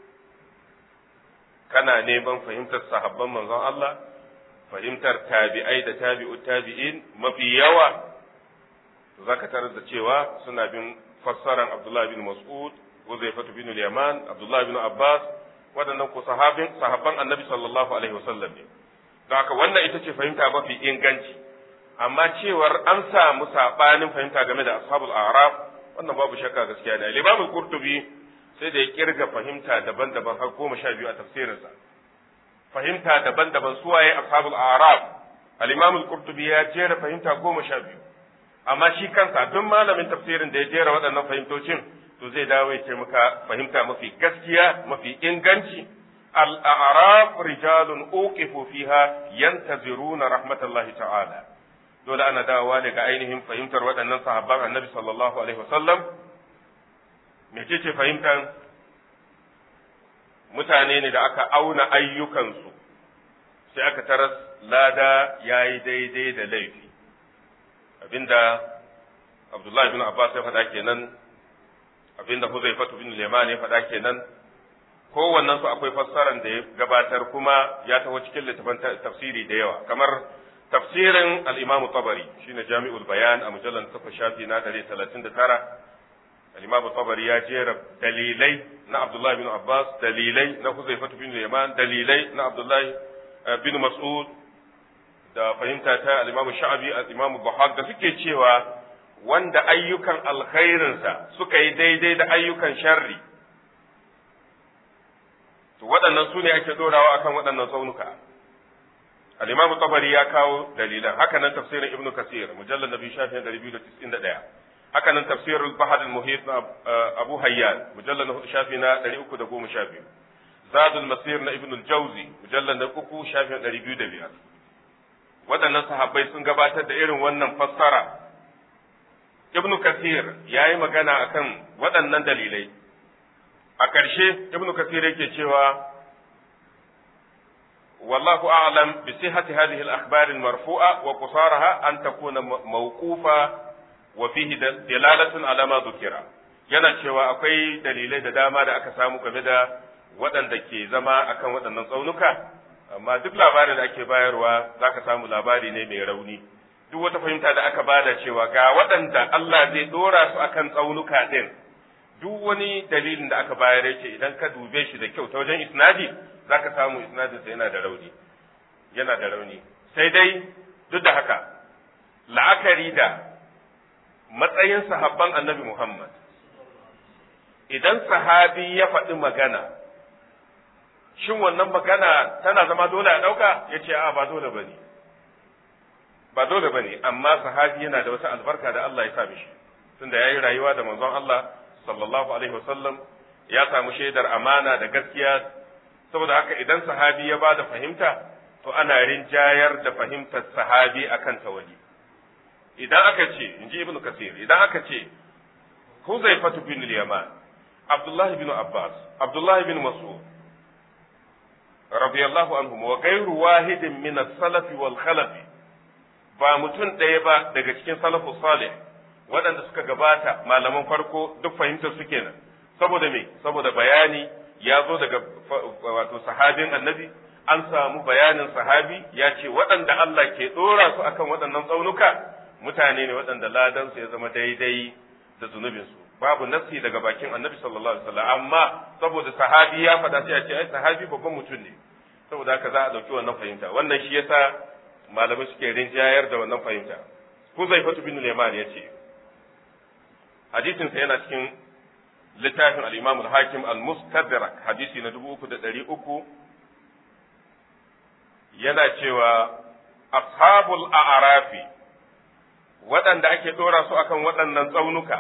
kana neman fahimtar sahabban manzon Allah fahimtar tabi'ai da tabi'u tabi'in mafi yawa zaka tarar da cewa suna bin fassaran Abdullah bin Mas'ud Huzaifah bin Yaman Abdullah bin Abbas waɗannan ko sahabin sahabban Annabi sallallahu alaihi wasallam ne don haka wannan ita ce fahimta mafi inganci amma cewar an samu sabanin fahimta game da ashabul a'raf wannan babu shakka gaskiya ne Imam Qurtubi sai da ya kirga fahimta daban-daban har goma sha biyu a tafsirinsa fahimta daban-daban suwaye ashabul a'raf al-Imam Qurtubi ya jera fahimta goma sha biyu amma shi kansa duk malamin tafsirin da ya jera waɗannan fahimtocin to zai dawo ya ce maka fahimta mafi gaskiya mafi inganci al-a'raf rijalun uqifu fiha yantaziruna rahmatallahi ta'ala dole ana dawowa ne ga ainihin fahimtar waɗannan sahabban annabi sallallahu alaihi wasallam mecece fahimtar mutane ne da aka auna ayyukansu sai aka taras lada ya yi daidai da laifi abinda abdullahi bin abbas ya faɗa kenan abinda huzaifatu bin liman ya faɗa kenan kowannen su akwai fassaran da ya gabatar kuma ya taho cikin littafin tafsiri da yawa kamar tafsirin al-imamu tabari shine jami'ul bayan a mujallar takwas shafi na 139 al-imamu tabari ya jera dalilai na abdullahi bin abbas dalilai na huzaifatu bin liman dalilai na abdullahi bin mas'ud da fahimta ta al-imamu sha'abi al-imamu bahag da suke cewa wanda ayyukan alkhairinsa suka yi daidai da ayyukan sharri to waɗannan su ne ake dorawa akan waɗannan tsaunuka al-imamu tabari ya kawo dalilan haka nan tafsirin ibnu kasir mujallal nabi shafi 291 haka nan tafsirul bahar al-muhit na abu hayyan mujallal na shafi na 312 zadul masir na ibnu al-jawzi mujallal na uku shafi 205 waɗannan sahabbai sun gabatar da irin wannan fassara ibnu kasir ya yi magana akan waɗannan dalilai a ƙarshe ibnu kasir yake cewa wallahu a'lam bi sihhati hadhihi al-akhbar al-marfu'a wa qusaraha an takuna mawqufa wa fihi dalalatun ala ma dhukira yana cewa akwai dalilai da dama da aka samu game da waɗanda ke zama akan waɗannan tsaunuka amma duk labarin da ake bayarwa zaka samu labari ne mai rauni duk wata fahimta da aka bada cewa ga waɗanda Allah zai dora su akan tsaunuka ɗin duk wani dalilin da aka bayar yake idan ka dube shi da kyau ta wajen isnadi zaka samu isnadinsa yana da rauni yana da rauni sai dai duk da haka la'akari da matsayin sahabban annabi Muhammad idan sahabi ya faɗi magana shin wannan magana tana zama dole a ɗauka ya ce a ba dole ba ne ba dole ba ne amma sahabi yana da wata albarka da Allah ya sa mishi tunda ya yi rayuwa da manzon Allah sallallahu alaihi wasallam ya samu shaidar amana da gaskiya saboda haka idan sahabi ya bada fahimta to ana rinjayar da fahimtar sahabi akan tawali idan aka ce inji ibnu kasir idan aka ce huzaifatu bin yaman abdullahi bin abbas abdullahi bin mas'ud radiyallahu anhum wa ghayru wahidin min as-salaf wal khalaf ba mutum ɗaya ba daga cikin salafu salih waɗanda suka gabata malaman farko duk fahimtar su kenan saboda me saboda bayani ya zo daga wato sahabin annabi an samu bayanin sahabi ya ce waɗanda Allah ke ɗora su akan waɗannan tsaunuka mutane ne waɗanda ladansu ya zama daidai da zunubinsu babu nassi daga bakin annabi sallallahu alaihi wasallam amma saboda sahabi ya faɗa sai a ce ai sahabi babban mutum ne saboda haka za a ɗauki wannan fahimta wannan shi yasa malamai suke rinjayar da wannan fahimta Huzaifatu bin Liman ya ce hadisinsa yana cikin littafin al-Imam al-Hakim al-Mustadrak hadisi na 3300 yana cewa ashabul a'rafi waɗanda ake ɗora su akan waɗannan tsaunuka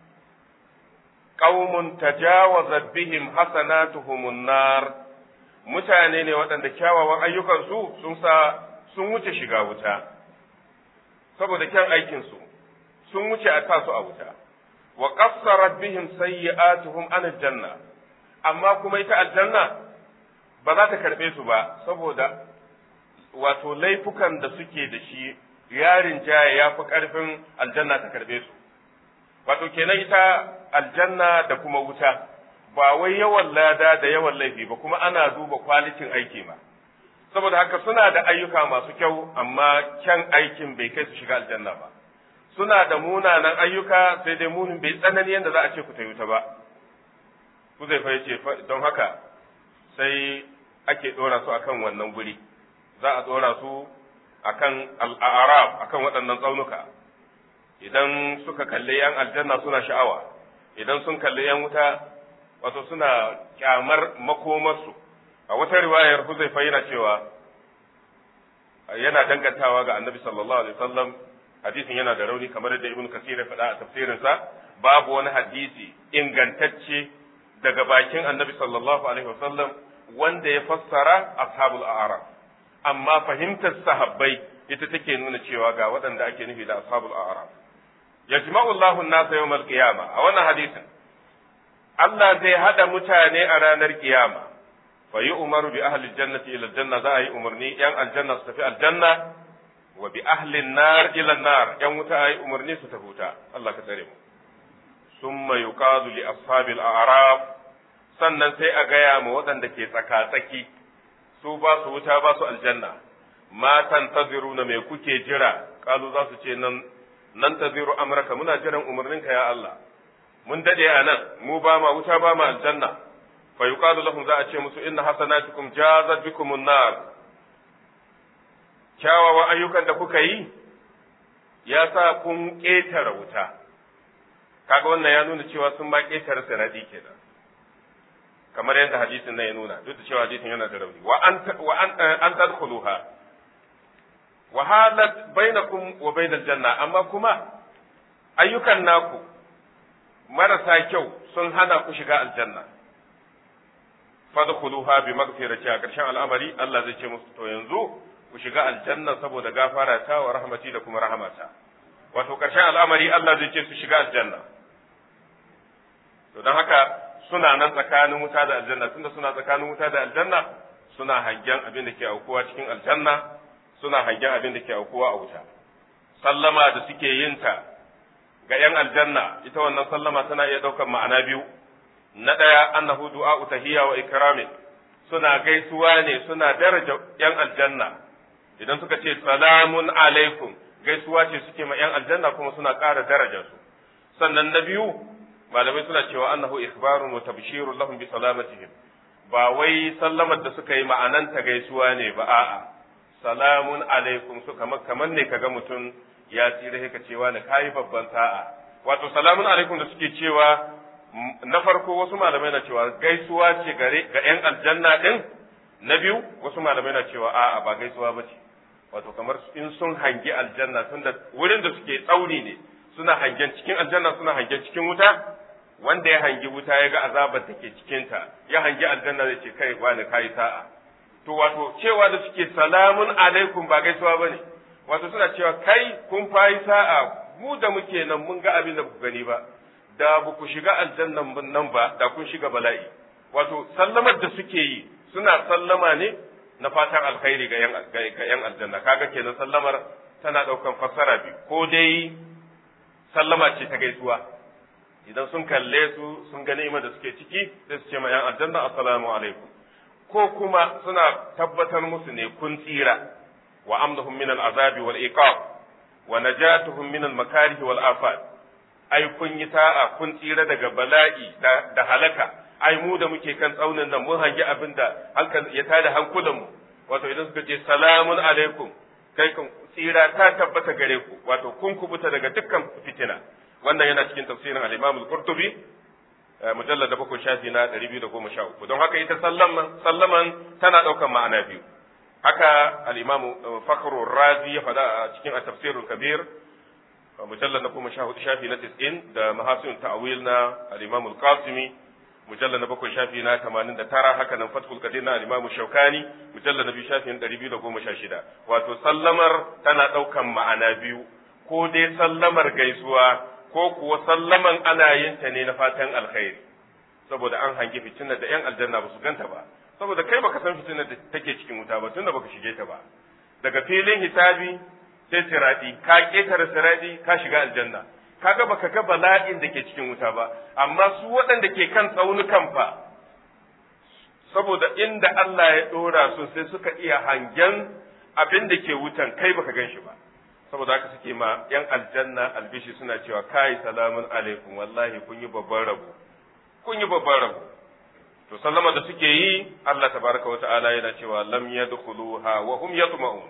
qaumun tajawazat bihim hasanatuhumun nar mutane ne waɗanda kyawawan ayyukansu sun sa sun wuce shiga wuta saboda kyan aikinsu sun wuce a sa su a wuta wa qassarat bihim sayyi'atuhum an aljanna amma kuma ita aljanna ba za ta karbe su ba saboda wato laifukan da suke da shi yarin jaya ya fi karfin aljanna ta karbe su wato kenan ita aljanna da kuma wuta ba wai yawan lada da yawan laifi ba kuma ana duba kwalitin aiki ma saboda haka suna da ayyuka masu kyau amma kyan aikin bai kai su shiga aljanna ba suna da munanan ayyuka sai dai munin bai tsanani yadda za a ce ku ta wuta ba ku zai ce don haka sai ake ɗora su akan wannan guri za a ɗora su akan al'arab akan waɗannan tsaunuka idan suka kalli yan aljanna suna sha'awa idan sun kalli yan wuta wato suna kyamar makomarsu a wata riwayar Huzaifa yana cewa yana dangantawa ga Annabi sallallahu alaihi wasallam hadisin yana da rauni kamar da ibn kasir ya faɗa a tafsirinsa babu wani hadisi ingantacce daga bakin annabi sallallahu alaihi wasallam wanda ya fassara ashabul a'raf amma fahimtar sahabbai ita take nuna cewa ga waɗanda ake nufi da ashabul a'raf yajma'u Allahu an-nasa yawmal qiyamah a wannan hadisin Allah zai hada mutane a ranar kiyama fa yi umaru bi ahli jannati ila janna za a yi umarni yan aljanna su tafi aljanna wa bi ahli nar ila nar yan wuta a yi umarni su tafi wuta Allah ka tsare mu summa yuqadu li ashabil a'raf sannan sai a gaya ma waɗanda ke tsaka-tsaki su ba su wuta ba su aljanna ma tantaziruna me kuke jira kalu za su ce nan nan taziru amraka muna jiran umarninka ya Allah mun dade a nan mu ba ma wuta ba ma aljanna fa yuqalu lahum za a ce musu inna hasanatukum jazat bikum an-nar kyawawan ayyukan da kuka yi ya sa kun ƙetare wuta kaga wannan ya nuna cewa sun ma ƙetare sanadi kenan kamar yadda hadisin nan ya nuna duk da cewa hadisin yana da rauni wa an wa an an tadkhuluha wa halat bainakum wa bainal janna amma kuma ayyukan naku marasa kyau sun hana ku shiga aljanna fadkhuluha bi maghfirati a ƙarshen al'amari Allah zai ce musu to yanzu ku shiga aljanna saboda gafara ta wa rahmati da kuma rahamata wato ƙarshen al'amari Allah zai ce su shiga aljanna to don haka suna nan tsakanin wuta da aljanna tunda suna tsakanin wuta da aljanna suna hangen abin da ke aukuwa cikin aljanna suna hangen abin da ke aukuwa a wuta sallama da suke yin ta ga ‘yan aljanna, ita wannan sallama tana iya ɗaukar ma'ana biyu, na ɗaya annahu du'a'u tahiyya wa ikramin suna gaisuwa ne suna daraja ‘yan aljanna, idan suka ce salamun alaikum gaisuwa ce suke ma ‘yan aljanna kuma suna ƙara daraja su. Sannan na biyu, malamai suna cewa annahu ikhbarun wa tabshirun lahum bi salamatihim ba wai sallamar da suka yi ma'ananta gaisuwa ne ba a'a salamun alaikum su kamar ne kaga mutum ya tsira ka cewa na kayi babban sa'a wato salamun alaikum da suke cewa na farko wasu malamai na cewa gaisuwa ce gare ga yan aljanna din na biyu wasu malamai na cewa a'a ba gaisuwa ba ce wato kamar in sun hangi aljanna tunda wurin da suke tsauri ne suna hangen cikin aljanna suna hangen cikin wuta wanda ya hangi wuta ya ga azabar da ke cikinta ya hangi aljanna zai ce kai wani kayi sa'a to wato cewa da suke salamun alaikum ba gaisuwa bane wato suna cewa kai kun fayi sa'a mu da muke nan mun ga abin da ku gani ba da ba ku shiga aljannan nan ba da kun shiga bala'i wato sallamar da suke yi suna sallama ne na fatan alkhairi ga yan ga yan aljanna kaga kenan sallamar tana daukan fassara biyu ko dai sallama ce ta gaisuwa idan sun kalle su sun ga ni'imar da suke ciki sai su ce ma yan aljanna assalamu alaikum ko kuma suna tabbatar musu ne kun tsira wa amdahum min al'azabi wal iqab wa najatuhum min al makarih wal afat ai kun yi ta'a kun tsira daga bala'i da halaka ai mu da muke kan tsaunin nan mun hangi abin da hankali ya tada hankulan mu wato idan suka ce salamun alaikum kai kan tsira ta tabbata gare ku wato kun kubuta daga dukkan fitina wannan yana cikin tafsirin al-Imam al-Qurtubi mujallad da bakwai shafi na 213 don haka ita sallaman sallaman tana daukan ma'ana biyu haka al-Imam Fakhru Razi ya faɗa a cikin at-Tafsir al-Kabir mujallad na kuma shafi na 90 da mahasin ta'wil na al-Imam al-Qasimi mujallad na bakwai shafi na 89 haka nan Fathul Qadir na al-Imam Shawkani mujallad na biyu shafi na 216 wato sallamar tana daukan ma'ana biyu ko dai sallamar gaisuwa ko kuwa sallaman ana yin ta ne na fatan alkhairi saboda an hangi fitinar da yan aljanna ba su ganta ba saboda kai baka san fitinar da take cikin wuta ba tunda baka shige ta ba daga filin hisabi sai siradi ka ketare siradi ka shiga aljanna kaga baka ga bala'in da ke cikin wuta ba amma su waɗanda ke kan tsaunukan fa saboda inda Allah ya dora su sai suka iya hangen abin da ke wutan kai baka gan shi ba saboda haka suke ma yan aljanna albishi suna cewa kai salamun alaikum wallahi kun yi babban rabo kun yi babban rabo to sallama da suke yi Allah tabaraka wa ta'ala yana cewa lam yadkhuluha wa hum yatma'un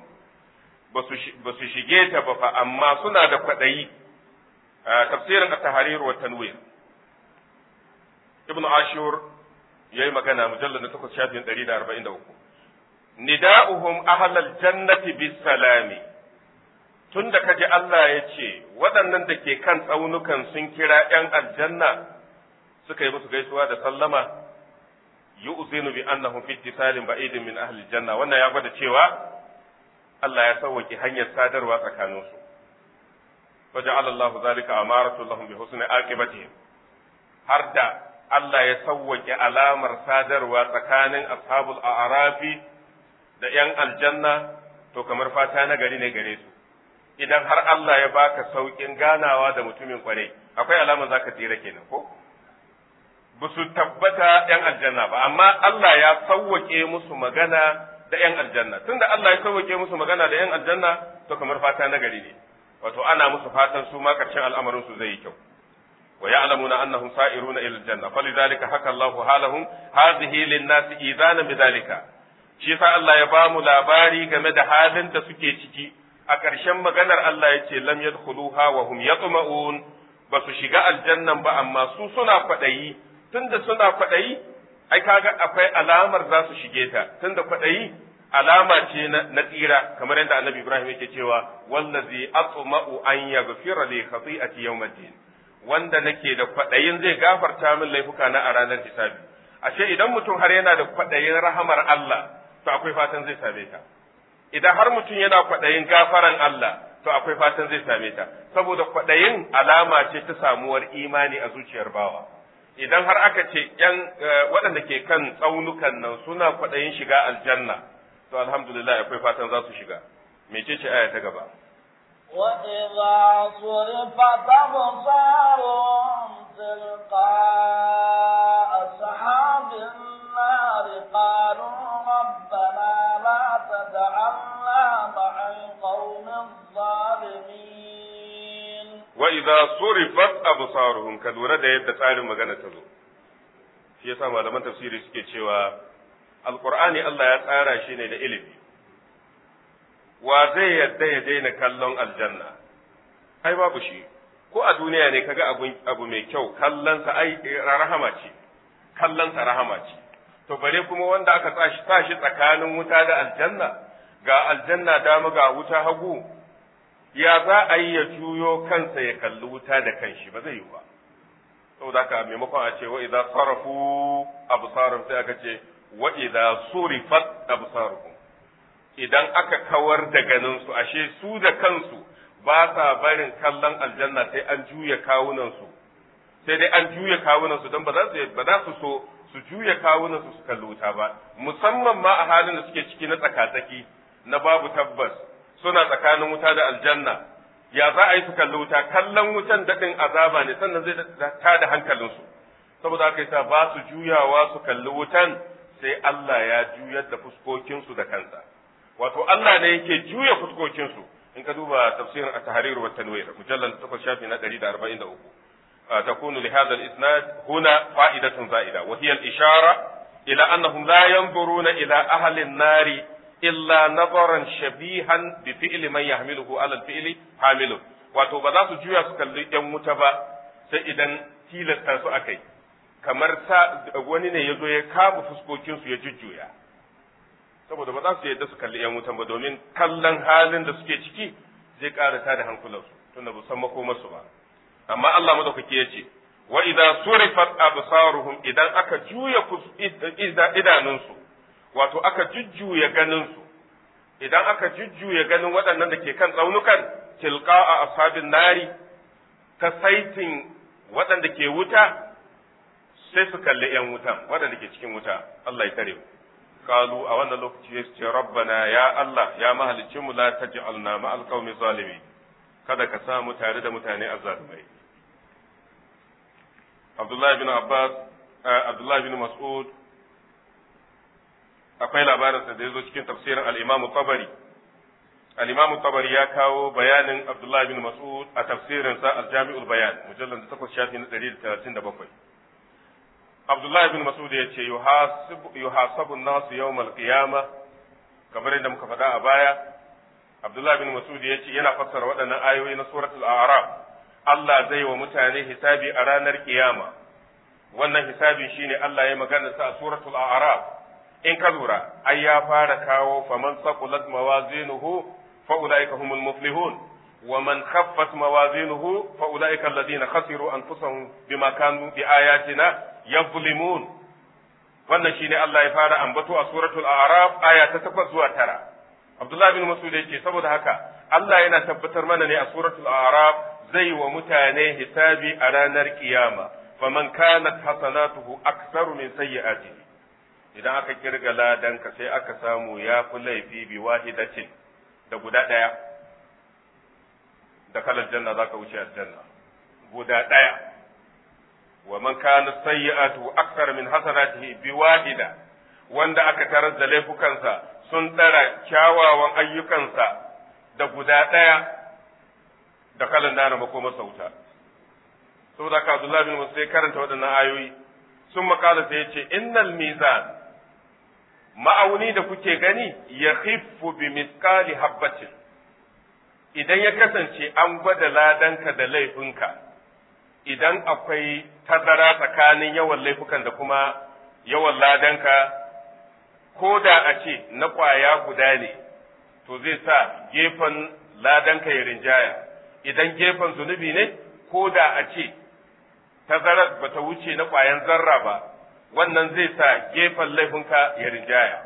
ba su shige ta ba fa amma suna da kwadayi tafsirin at-tahrir wa tanwir ibnu ashur yayi magana mujallad na 8 shafin 143 nida'uhum ahlal jannati bis salami tun da kaji Allah ya ce waɗannan da ke kan tsaunukan sun kira ‘yan aljanna suka yi musu gaisuwa da sallama yu'zinu bi annahum fi ittisalin ba'idin min ahli janna wannan ya gwada cewa Allah ya sauwake hanyar sadarwa tsakaninsu وجعل الله ذلك أمارة لهم بحسن عاقبتهم har da Allah ya sauwake alamar sadarwa tsakanin ashabul a'rafi da ‘yan aljanna to kamar fata na gari ne gare su idan har Allah ya baka sauƙin ganawa da mutumin kwarai akwai alamar zaka tsira kenan ko ba su tabbata ‘yan aljanna ba amma Allah ya sauwake musu magana da ‘yan aljanna tunda Allah ya sauwake musu magana da ‘yan aljanna to kamar fata na gari ne wato ana musu fatan su ma karshen al'amarin su zai yi kyau wa ya'lamuna annahum sa'iruna ila aljanna falidhalika haka Allahu halahum hadhihi lin-nasi idana bidhalika shi yasa Allah ya bamu labari game da halin da suke ciki a ƙarshen maganar Allah yace lam yadkhuluha wa hum yatma'un ba su shiga aljannan ba amma su suna kwaɗayi tunda suna kwaɗayi ai kaga akwai alamar za su shige ta tunda kwaɗayi alama ce na tsira kamar yadda annabi Ibrahim yake cewa wallazi atma'u an yaghfira li khati'ati yawmiddin wanda nake da kwadayin zai gafarta min laifuka na a ranar hisabi ashe idan mutum har yana da kwadayin rahamar Allah to akwai fatan zai same ta idan har mutum yana kwadayin gafaran Allah to akwai fatan zai same ta saboda kwadayin alama ce ta samuwar imani a zuciyar bawa idan har aka ce yan waɗanda ke kan tsaunukan nan suna kwadayin shiga aljanna to alhamdulillah akwai fatan za su shiga mece ce aya ta gaba وإذا صرفت أبصارهم تلقاء أصحاب النار قالوا ربنا لا تجعلنا مع القوم الظالمين وإذا صرفت أبصارهم كدورة da yadda tsarin magana ta zo shi yasa malaman tafsiri suke cewa alkur'ani Allah ya tsara shi ne da ilimi wa zai yadda ya daina kallon aljanna ai babu shi ko a duniya ne kaga abu, abu mai kyau kallonsa ai rahama ce kallonsa rahama ce to bare kuma wanda aka sa shi tsakanin wuta da aljanna ga aljanna dama ga wuta hagu ya za a yi ya juyo kansa ya kalli wuta da kanshi ba zai yi ba saboda haka maimakon a ce wa idza sarafu absarum sai aka ce wa idza surifat absaruhum idan aka kawar da ganin su ashe su da kansu ba sa barin kallon aljanna sai an juya kawunan su sai dai an juya kawunan su don ba za su ba za su so su juya kawunan su su kalli wuta ba musamman ma a halin da suke ciki na tsakatsaki na babu tabbas suna tsakanin wuta da aljanna ya za a yi su kalli wuta kallon wutan daɗin azaba ne sannan zai ta da hankalinsu saboda haka yasa ba su juyawa su kalli wutan sai Allah ya juyar da fuskokinsu da kansa wato Allah ne yake juya fuskokinsu in ka duba tafsirin at-tahrir wa tanwir mujallal 8 shafi na 143 تكون لهذا الإسناد هنا فائدة زائدة وهي الإشارة إلى أنهم لا ينظرون إلى أهل النار إلا نظرا شبيها بفعل من يحمله على الفعل حامله wato ba za su juya su kalli ‘yan wuta ba sai idan tilasta su akai kamar sa wani ne ya zo ya kama fuskokinsu ya jujjuya saboda ba za su yadda su kalli ‘yan wutan ba domin kallon halin da suke ciki zai ƙara ta da hankulansu tunda ba san makomarsu ba amma Allah madaukaki ya ce wa idan surifat absaruhum idan aka juya idanunsu wato aka jujjuya ganinsu idan aka jujjuya ganin waɗannan da ke kan tsaunukan tilqa a ashabin nari ta saitin waɗanda ke wuta sai su kalli ‘yan wutan waɗanda ke cikin wuta Allah ya tare mu kalu a wannan lokaci ya ce rabbana ya Allah ya mahaliccinmu la taj'alna ma'al qaumi zalimin kada ka samu tare da mutane azzalumai Abdullahi bin Abbas Abdullahi bin Mas'ud akwai labarinsa da ya zo cikin tafsirin al-Imam Tabari al-Imam Tabari ya kawo bayanin Abdullahi bin Mas'ud a tafsirinsa al-Jami'ul Bayan mujallal 8 shafi na 137 Abdullahi bin Mas'ud ya ce yuhasabu an-nasu yawmal qiyamah kamar yadda muka faɗa a baya Abdullah bin Masud ya ce yana fassara waɗannan ayoyi na suratul A'raf Allah zai wa mutane hisabi a ranar kiyama wannan hisabi shine Allah ya magana sa a suratul A'raf in ka lura ai ya fara kawo faman saqulat mawazinuhu fa ulaika humul muflihun wa man khaffat mawazinuhu fa ulaika alladhina khasiru anfusahum bima kanu bi ayatina yazlimun wannan shine Allah ya fara ambato a suratul a'raf aya ta 8 zuwa 9 Abdullah bin Mas'ud yake saboda haka Allah yana tabbatar mana ne a suratul a'raf zai wa mutane hisabi a ranar kiyama faman kanat hasanatuhu aktsaru min sayyi'atihi idan aka kirga ladanka sai aka samu ya fi laifi bi wahidatin da guda ɗaya da kalar janna za ka wuce aljanna guda ɗaya wa man kana sayyi'atu akthar min hasanatihi bi wahida wanda aka tarar da laifukansa sun tsara kyawawan ayyukansa da guda ɗaya da kalan dana makoma sauta saboda ka Abdullah bin Musa karanta waɗannan ayoyi sun makala sai ya ce innal mizan ma'auni da kuke gani ya khiffu bi miskali habbatin idan ya kasance an gwada ladanka da laifinka idan akwai tazara tsakanin yawan laifukan da kuma yawan ladanka ko da a ce na ƙwaya guda ne to zai sa gefen ladanka ya rinjaya idan gefen zunubi ne ko da a ce tazarar ba ta wuce na ƙwayan zarra ba wannan zai sa gefen laifinka ya rinjaya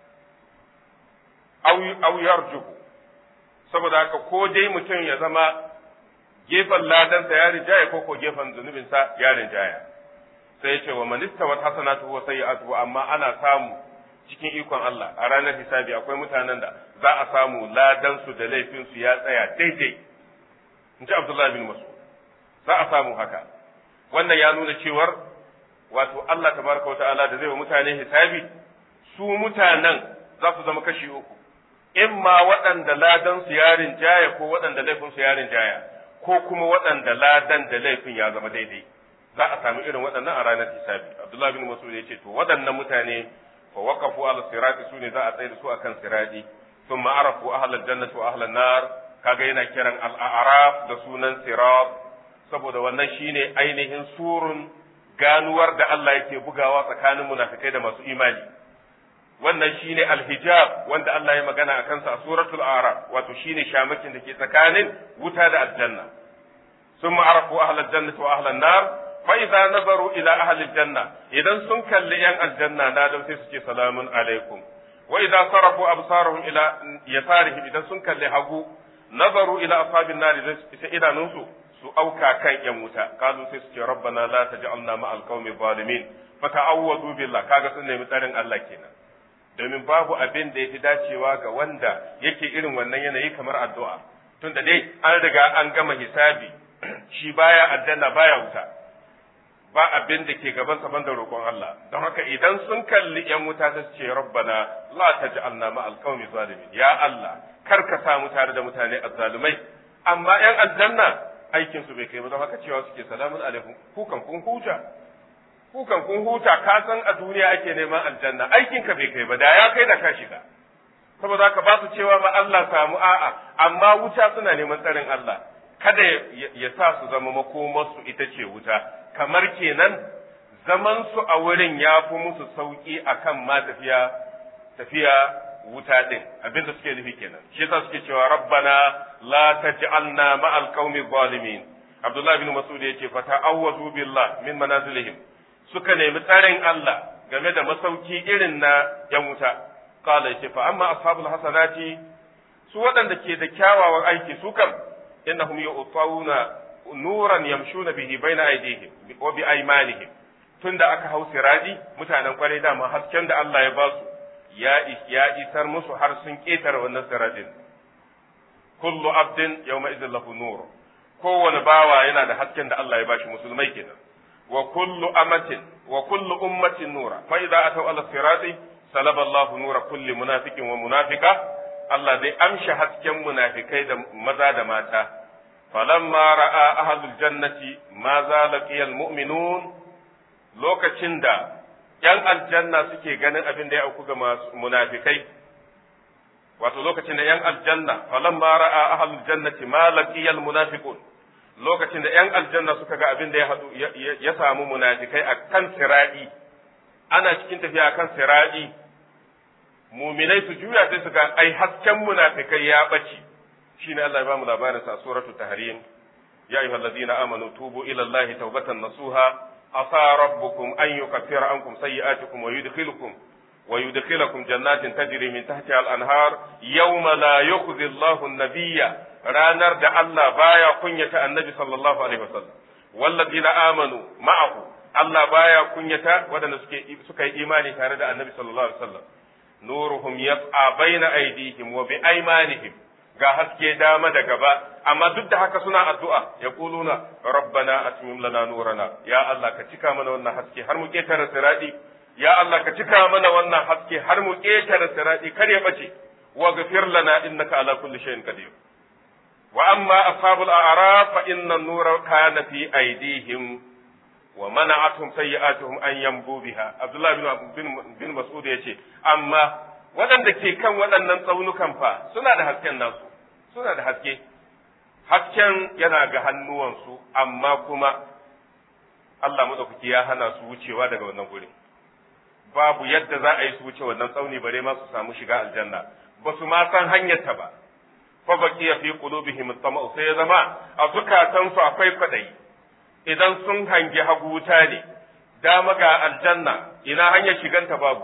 au yarjuhu saboda haka ko dai mutum ya zama gefen ladansa ya rinjaya ko ko gefen zunubinsa ya rinjaya sai ya ce wa manista wa hasanatu wa sayyi'atu amma ana samu cikin ikon Allah a ranar hisabi akwai mutanen da za a samu ladansu da laifinsu ya tsaya daidai in ji Abdullahi bin Mas'ud za a samu haka wannan ya nuna cewar wato Allah tabaraka wata'ala da zai wa mutane hisabi su mutanen za su zama kashi uku in ma waɗanda ladan su yarin jaya ko waɗanda laifin su yarin jaya ko kuma waɗanda ladan da laifin ya zama daidai za a samu irin waɗannan a ranar hisabi Abdullah bin Mas'ud ya ce to waɗannan mutane fa waqafu ala sirati su ne za a tsaye da su akan sirati thumma arafu ahlal jannati wa ahlan nar kaga yana kiran al-a'raf da sunan sirat saboda wannan shine ainihin surun ganuwar da Allah yake bugawa tsakanin munafikai da masu imani wannan shine alhijab wanda Allah ya magana a kansa a suratul araf wato shine shamakin da ke tsakanin wuta da aljanna summa arafu ahlal jannati wa ahlan nar fa idza nazaru ila ahli janna idan sun kalli yan aljanna na dan sai su ce salamun alaikum wa idza sarafu absarahum ila yasarihim idan sun kalli hagu nazaru ila ashabin nar sai idanunsu su auka kan yan wuta kazu sai su ce rabbana la taj'alna ma'al qaumi zalimin fa ta'awwadu billah kaga sun nemi tsarin Allah kenan domin babu abin da yafi dacewa ga wanda yake irin wannan yanayi kamar addu'a tunda dai an riga an gama hisabi shi baya aljanna baya wuta ba abin da ke gaban sa banda roƙon Allah don haka idan sun kalli yan wuta sai su ce rabbana la taj'alna ma'al qaumi zalimin ya Allah kar ka sa mu tare da mutane azzalumai amma yan aljanna aikin su bai kai ba don haka cewa suke salamun alaikum kukan kun huta kukan kun huta ka san a duniya ake neman aljanna aikin ka bai kai ba da ya kai da ka shiga saboda haka ba su cewa ma Allah samu a'a amma wuta suna neman tsarin Allah kada ya sa su zama makomarsu ita ce wuta kamar kenan zaman su a wurin ya fi musu sauki akan ma tafiya tafiya wuta din abinda suke nufi kenan shi yasa suke cewa rabbana la taj'alna ma'al qaumi zalimin Abdullah bin Mas'ud yace fa ta'awwazu billah min manazilihim suka nemi tsarin Allah game da masauki irin na yan wuta qala yace fa amma ashabul hasanati su waɗanda ke da kyawawan aiki su kam innahum yu'tawuna nuran yamshuna bihi baina aydihim wa bi aymanihim tunda aka hau siradi mutanen kwarai dama hasken da Allah ya ba su ya isar musu har sun ƙetare wannan siradin kullu abdin yawma idin lahu nur kowane bawa yana da hasken da Allah ya bashi musulmai kenan wa kullu amatin wa kullu ummatin nura fa idza ataw ala sirati salaba Allahu nura kulli munafiqin wa munafiqa Allah zai amshi hasken munafikai da maza da mata falamma ra'a ahlul jannati ma zalaqiya almu'minun lokacin da ‘yan aljanna suke ganin abin da ya auku ga masu munafikai, wato lokacin da ‘yan aljanna, falan ma ra'a ahalul jannati ma laqiyal munafiqun lokacin da ‘yan aljanna suka ga abin da ya hadu ya samu munafikai a kan siradi, ana cikin tafiya a kan siradi, muminai su juya sai su ga ai hasken munafikai ya ɓace, shine Allah ya bamu labarin sa a suratul tahrim ya ayyuhallazina amanu tubu ila Allahi tawbatan nasuha asa rabbukum an yukaffira ankum sayyi'atikum wa yudkhilukum wa yudkhilukum jannatin tajri min tahtiha al-anhar yawma la yukhzi Allahu an-nabiyya ranar da Allah baya kunyata annabi sallallahu alaihi wasallam wallazina amanu ma'ahu Allah baya kunyata waɗanda suke suka yi imani tare da annabi sallallahu alaihi wasallam nuruhum yas'a baina aydihim wa bi aymanihim ga haske dama da gaba amma duk da haka suna addu'a ya kuluna rabbana atmim lana nurana ya Allah ka cika mana wannan haske har mu ketare siradi ya Allah ka cika mana wannan haske har mu ketare siradi kar ya bace wa ghfir lana innaka ala kulli shay'in qadir wa amma ashabul a'raf fa inna an-nura kana fi aydihim wa mana'atuhum sayyi'atuhum an yambu biha Abdullah bin bin Mas'ud yace amma waɗanda ke kan waɗannan tsaunukan fa suna da hasken nasu suna da haske hasken yana ga hannuwansu amma kuma Allah madaukaki ya hana su wucewa daga wannan gurin babu yadda za a yi su wuce wannan tsauni bare ma su samu shiga aljanna ba su ma san hanyar ta ba fa baqiya fi qulubihim at-tama'u sai ya zama a zukatansu akwai kwadayi idan sun hangi hagu wuta ne dama ga aljanna ina hanyar shiganta babu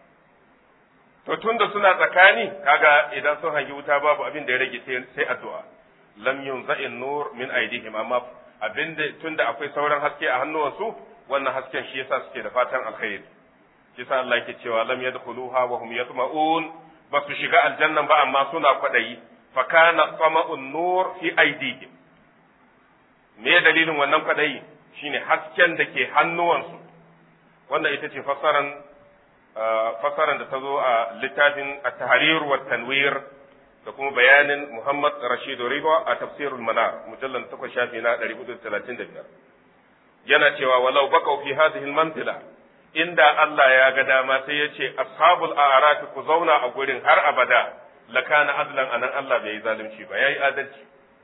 to tunda suna tsakani kaga idan sun hangi wuta babu abin da ya rage sai addu'a lam yunza'in nur min aidihim amma abin da tunda akwai sauran haske a hannuwansu wannan hasken shi yasa suke da fatan alkhairi shi yasa Allah yake cewa lam yadkhuluha wa hum yatma'un ba su shiga aljannan ba amma suna kwadayi fa kana tama'un nur fi aidihim me dalilin wannan kwadayi shine hasken da ke hannuwansu wannan ita ce fasaran fasaran da ta zo a littafin at-tahrir wa tanwir da kuma bayanin Muhammad Rashid Riba a tafsirul manar mujallal 8 shafi na 435 yana cewa walau baqaw fi hadhihi al-mantila inda Allah ya ga dama sai ya ce ashabul a'raf ku zauna a gurin har abada lakana adlan anan Allah bai yi zalunci ba yayi adalci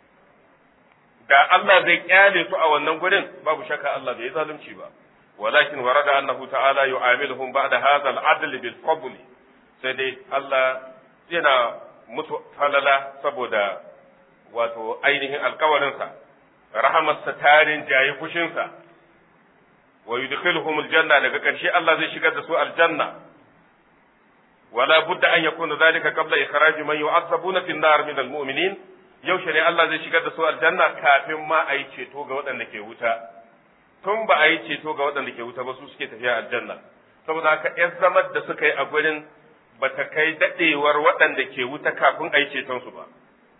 da Allah zai kyale su a wannan gurin babu shakka Allah bai yi zalunci ba ولكن ورد أنه تعالى يعاملهم بعد هذا العدل بالفضل sai dai Allah yana musu falala saboda wato ainihin alkawarinsa rahamarsa tarin jayi fushinsa wa yudkhiluhum aljanna daga ƙarshe Allah zai shigar da su aljanna wala budda an yakuna zalika qabla ikhraj man yu'azzabuna fi an-nar min al-mu'minin yaushe ne Allah zai shigar da su aljanna kafin ma a yi ceto ga waɗanda ke wuta tun ba a yi ceto ga waɗanda ke wuta ba su suke tafiya aljanna saboda haka ‘yan zamar da suka yi a gurin ba ta kai daɗewar waɗanda ke wuta kafin a yi cetonsu ba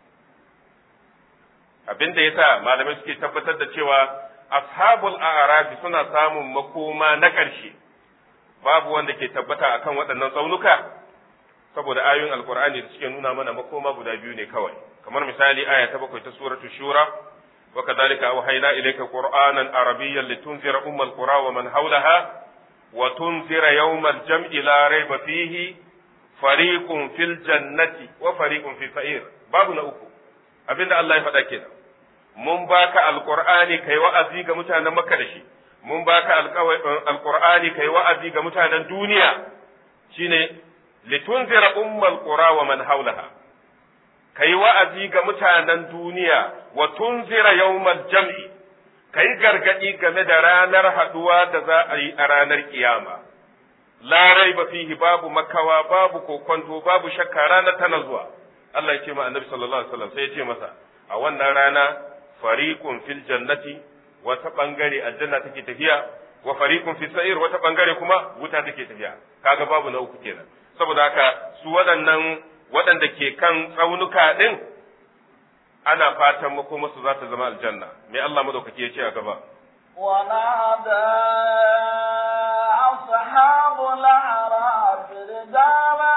abin da ya sa malamai suke tabbatar da cewa ashabul a'rafi suna samun makoma na ƙarshe babu wanda ke tabbata akan waɗannan tsaunuka saboda ayoyin alkur'ani da suke nuna mana makoma guda biyu ne kawai kamar misali aya ta bakwai ta suratu shura وكذلك أوحينا إليك قرآنا عربيا لتنذر أم القرى ومن حولها وتنذر يوم الجمع لا ريب فيه فريق في الجنة وفريق في السعير بابنا أكو abinda Allah ya faɗa kenan mun baka alqur'ani kai wa'azi ga mutanen Makka da shi mun baka alqur'ani kai wa'azi ga mutanen duniya shine litunzira ummal qura wa man hawlaha kai wa'azi ga mutanen duniya wa tunzira yawmal jam'i kai gargadi game da ranar haduwa da za a yi a ranar kiyama la raiba fihi babu makawa babu kokonto babu shakka ranar tana zuwa Allah ya ce ma annabi sallallahu alaihi wasallam sai ya ce masa a wannan rana fariqun fil jannati wata bangare aljanna take tafiya wa fariqun fis sa'ir wata bangare kuma wuta take tafiya kaga babu na uku kenan saboda haka su waɗannan waɗanda ke kan tsaunuka ɗin ana fatan makomarsu za ta zama aljanna me Allah madaukaki ya ce a gaba ونادى أصحاب الأعراف رجالا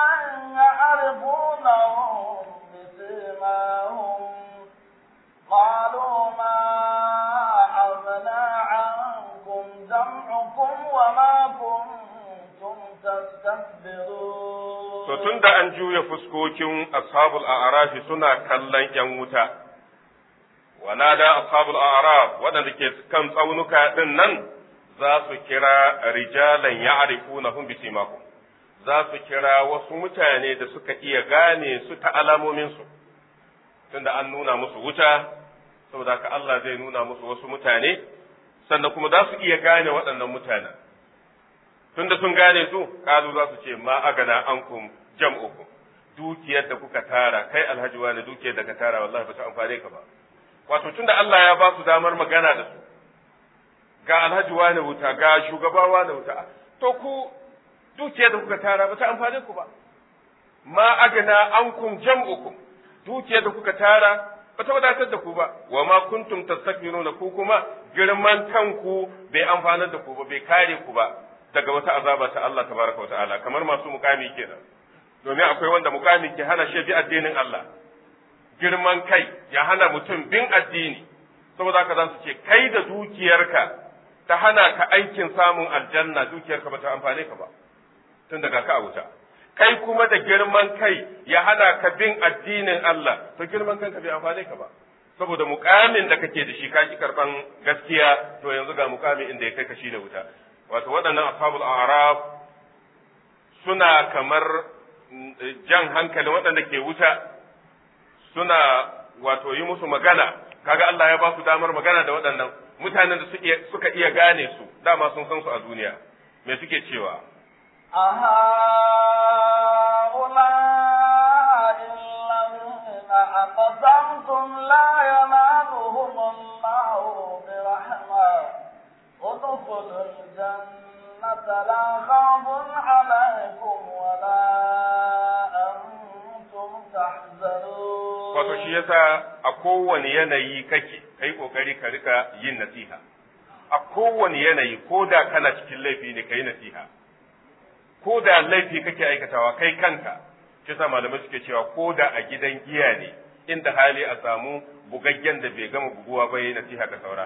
يعرفونهم بسيماهم قالوا ما أغنى عنكم جمعكم وما كنتم تستكبرون To tun da an juya fuskokin ashabul a'rafi suna kallon ‘yan wuta, wana da ashabul a'raf waɗanda ke kan tsaunuka ɗin nan za su kira rijalan ya'rifuna hum bisimakum za su kira wasu mutane da suka iya gane su ta alamominsu. tunda an nuna musu wuta saboda haka Allah zai nuna musu wasu mutane sannan kuma za su iya gane waɗannan mutanen tunda sun gane su kazu za su ce ma agana ankum jam'ukum dukiyar da kuka tara kai alhaji wani dukiyar da ka tara wallahi ba ta amfane ka ba wato tunda Allah ya ba su damar magana da su ga alhaji wani wuta ga shugaba wani wuta to ku dukiyar da kuka tara ba ta amfane ku ba ma agana ankum jam'ukum dukiyar da kuka tara ba ta wadatar da ku ba wa ma kuntum tastakbiruna ku kuma girman kanku bai amfanar da ku ba bai kare ku ba daga wata azaba ta Allah tabaraka wa ta'ala kamar masu mukami kenan domin akwai wanda mukami ke hana shi bi addinin Allah girman kai ya hana mutum bin addini saboda haka za su ce kai da dukiyarka ta hana ka aikin samun aljanna dukiyarka ba ta amfane ka ba tun daga ka a wuta kai kuma da girman kai ya hana ka bin addinin Allah to girman kanka bai amfane ka ba saboda mukamin da kake da shi ka ki karban gaskiya to yanzu ga mukamin inda ya kai ka shi da wuta wato waɗannan ashabul a'raf suna kamar jan hankalin waɗanda ke wuta suna wato yi musu magana kaga Allah ya ba su damar magana da waɗannan mutanen da suka iya gane su dama sun san su a duniya me suke cewa أهؤلاء الذين أقسمتم لا ينالهم الله برحمة ادخلوا الجنة لا خوف عليكم ولا أنتم تحزنون wato shi yasa a kowane yanayi kake kai kokari ka rika yin nasiha a kowane yanayi ko da kana cikin laifi ne kai nasiha ko da laifi kake aikatawa kai kanka shi sa malamai suke cewa ko da a gidan giya ne inda hali a samu bugaggen da bai gama buguwa ba yayi nasiha ga saura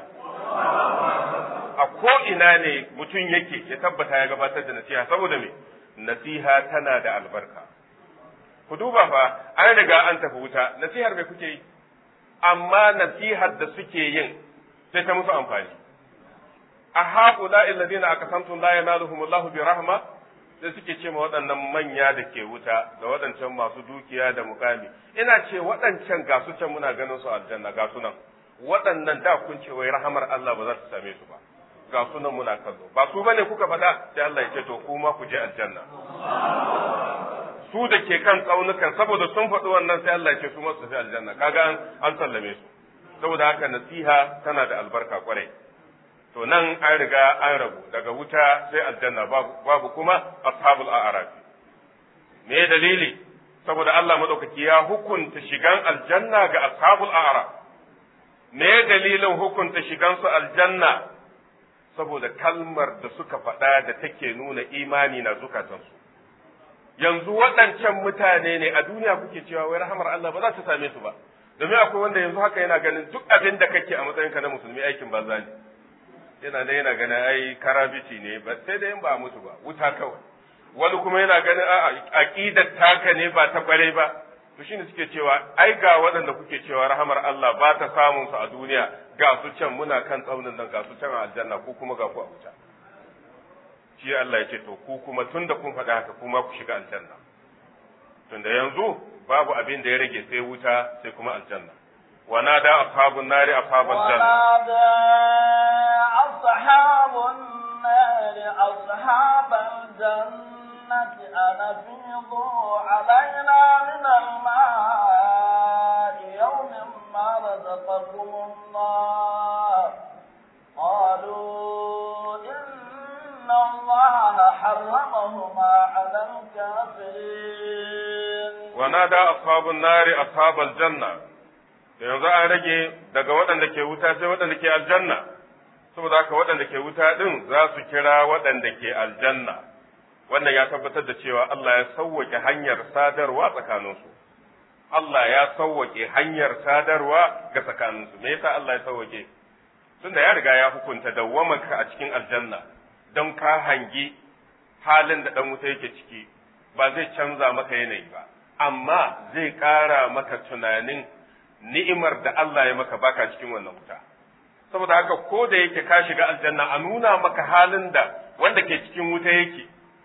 a ko ina ne mutum yake ya tabbata ya gabatar da nasiha saboda me nasiha tana da albarka ku duba fa an riga an tafi wuta nasihar me kuke yi amma nasihar da suke yin sai ta musu amfani a haƙula alladhina aqsamtum la yanaluhum Allahu bi rahma sai suke ce ma waɗannan manya da ke wuta da waɗancan masu dukiya da mukami ina ce waɗancan ga su can muna ganin su aljanna ga su nan waɗannan da kun ce wai rahamar Allah ba za su same su ba ga su nan muna kallo ba su bane kuka faɗa sai Allah ya ce to kuma ku je aljanna su da ke kan tsaunukan saboda sun faɗi wannan sai Allah ya ce su masu tafi aljanna kaga an an sallame su saboda haka nasiha tana da albarka kwarai to nan an riga an rabu daga wuta sai aljanna babu kuma ashabul a'raf me dalili saboda Allah madaukaki ya hukunta shigan aljanna ga ashabul a'raf me dalilin hukunta shigan su aljanna saboda kalmar da suka faɗa da take nuna imani na zukatansu yanzu waɗancan mutane ne a duniya kuke cewa wai rahamar Allah ba za ta same su ba domin akwai wanda yanzu haka yana ganin duk abin da kake a matsayinka na musulmi aikin banza ne yana da yana ganin ai karabici ne ba sai da yin ba mutu ba wuta kawai wani kuma yana ganin a aqidar taka ne ba ta kware ba to shine suke cewa ai ga waɗanda kuke cewa rahamar Allah ba ta samun su a duniya ga su can muna kan tsaunin nan ga su can a aljanna ko kuma ga ku a wuta shi Allah ya ce to ku kuma tunda kun faɗa haka kuma ku shiga aljanna tunda yanzu babu abin da ya rage sai wuta sai kuma aljanna ونادى أصحاب النار أصحاب الجنة ونادى أصحاب النار أصحاب الجنة أن أفيضوا علينا من الماء يوم ما رزقكم الله قالوا إن الله حرمهما على الكافرين ونادى أصحاب النار أصحاب الجنة yanzu an rage daga waɗanda ke wuta sai waɗanda ke aljanna saboda haka waɗanda ke wuta ɗin za su kira waɗanda ke aljanna wannan ya tabbatar da cewa Allah ya sauwake hanyar sadarwa tsakaninsu Allah ya sauwake hanyar sadarwa ga tsakaninsu me yasa Allah ya sauwake tunda ya riga ya hukunta dawwamarka a cikin aljanna don ka hangi halin da ɗan wuta yake ciki ba zai canza maka yanayi ba amma zai ƙara maka tunanin ni'imar da Allah ya maka baka cikin wannan wuta saboda haka ko da yake ka shiga aljanna a nuna maka halin da wanda ke cikin wuta yake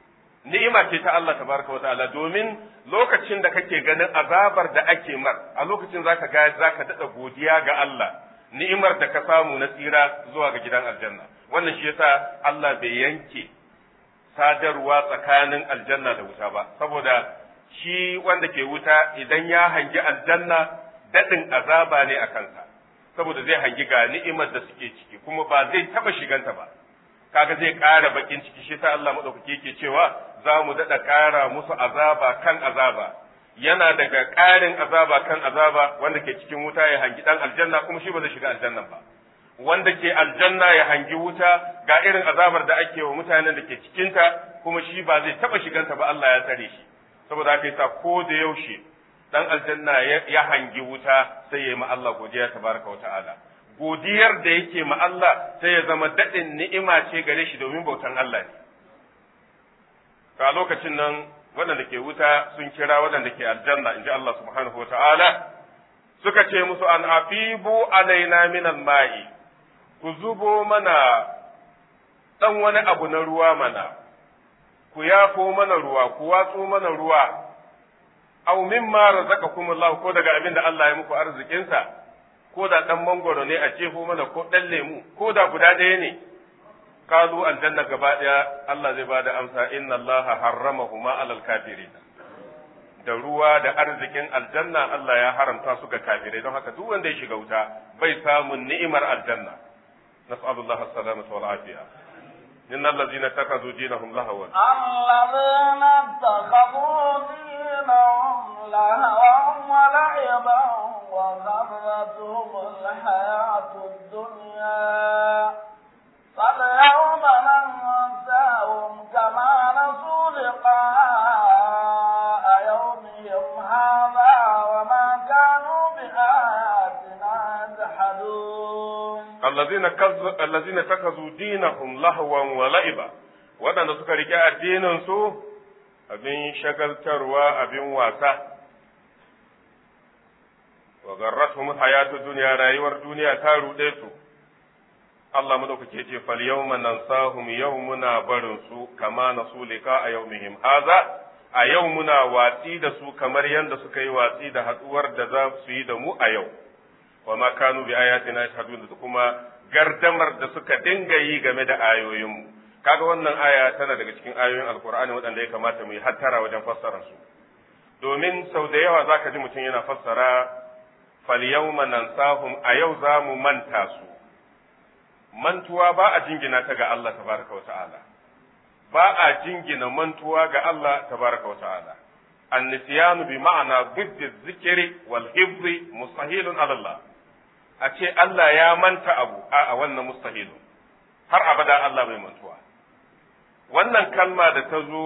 ni'ima ce ta Allah tabaraka wata'ala domin lokacin da kake ganin azabar da ake mar a lokacin zaka ga zaka dada godiya ga Allah ni'imar da ka samu na tsira zuwa ga gidan aljanna wannan shi yasa Allah bai yanke sadarwa tsakanin aljanna da wuta ba saboda shi wanda ke wuta idan ya hangi aljanna dadin azaba ne a kansa saboda zai hangi ga ni'imar da suke ciki kuma ba zai taba shiganta ba kaga zai ƙara bakin ciki shi sa Allah madaukake yake cewa za mu daɗa ƙara musu azaba kan azaba yana daga ƙarin azaba kan azaba wanda ke cikin wuta ya hangi ɗan aljanna kuma shi ba zai shiga aljannan ba wanda ke aljanna ya hangi wuta ga irin azabar da ake wa mutanen da ke cikinta kuma shi ba zai taɓa shiganta ba Allah ya tsare shi saboda haka yasa ko da yaushe ɗan aljanna ya hangi wuta sai ya yi ma Allah godiya tabaraka wa ta'ala godiyar da yake ma Allah sai ya zama daɗin ni'ima ce gare shi domin bautan Allah ne. Ka lokacin nan waɗanda ke wuta sun kira waɗanda ke aljanna in ji Allah subhanahu wa ta'ala suka ce musu an afibu alaina minan ma'i ku zubo mana ɗan wani abu na ruwa mana ku yafo mana ruwa ku watso mana ruwa aw mimma razaqakumullahu ko daga abin da Allah ya muku arzikinsa ko da ɗan mangoro ne a jefo mana ko ɗan lemu ko da guda ɗaya ne kalu aljanna gaba ɗaya Allah zai bada amsa inna Allah harramahuma alal kafirin da ruwa da arzikin aljanna Allah ya haramta su ga kafirai don haka duk wanda ya shiga wuta bai samun ni'imar aljanna nas'alullah as-salamata wal afiya إن الذين اتخذوا دينهم لهوا الذين اتخذوا دينهم لهوا ولعبا وغرتهم الحياة الدنيا فاليوم ننساهم كما نسوا لقاء يومهم هذا وما كانوا بآياتنا يجحدون الذين كذ... الذين اتخذوا دينهم لهوا ولعبا waɗanda suka rike addinin su abin shagaltarwa abin wasa wa garratuhum hayatu dunya rayuwar duniya ta ruɗe su Allah madaukake ce fal yawma nansahum yau muna barin su kama nasu lika a yawmihim haza a yau muna watsi da su kamar yadda suka yi watsi da haɗuwar da za su yi da mu a yau wa ma kanu bi ayatina yashhadun da kuma gardamar da suka dinga yi game da ayoyinmu kaga wannan aya tana daga cikin ayoyin alkur'ani waɗanda ya kamata mu yi hattara wajen fassara su domin sau da yawa zaka ji mutum yana fassara fal yawma nansahum a yau za mu manta su mantuwa ba a jingina ta ga Allah tabaraka wa ta'ala ba a jingina mantuwa ga Allah tabaraka wa ta'ala النسيان بمعنى ضد الذكر والحفظ مستحيل على الله a ce Allah ya manta abu a wannan mustahilu har abada Allah bai mantuwa wannan kalma da ta zo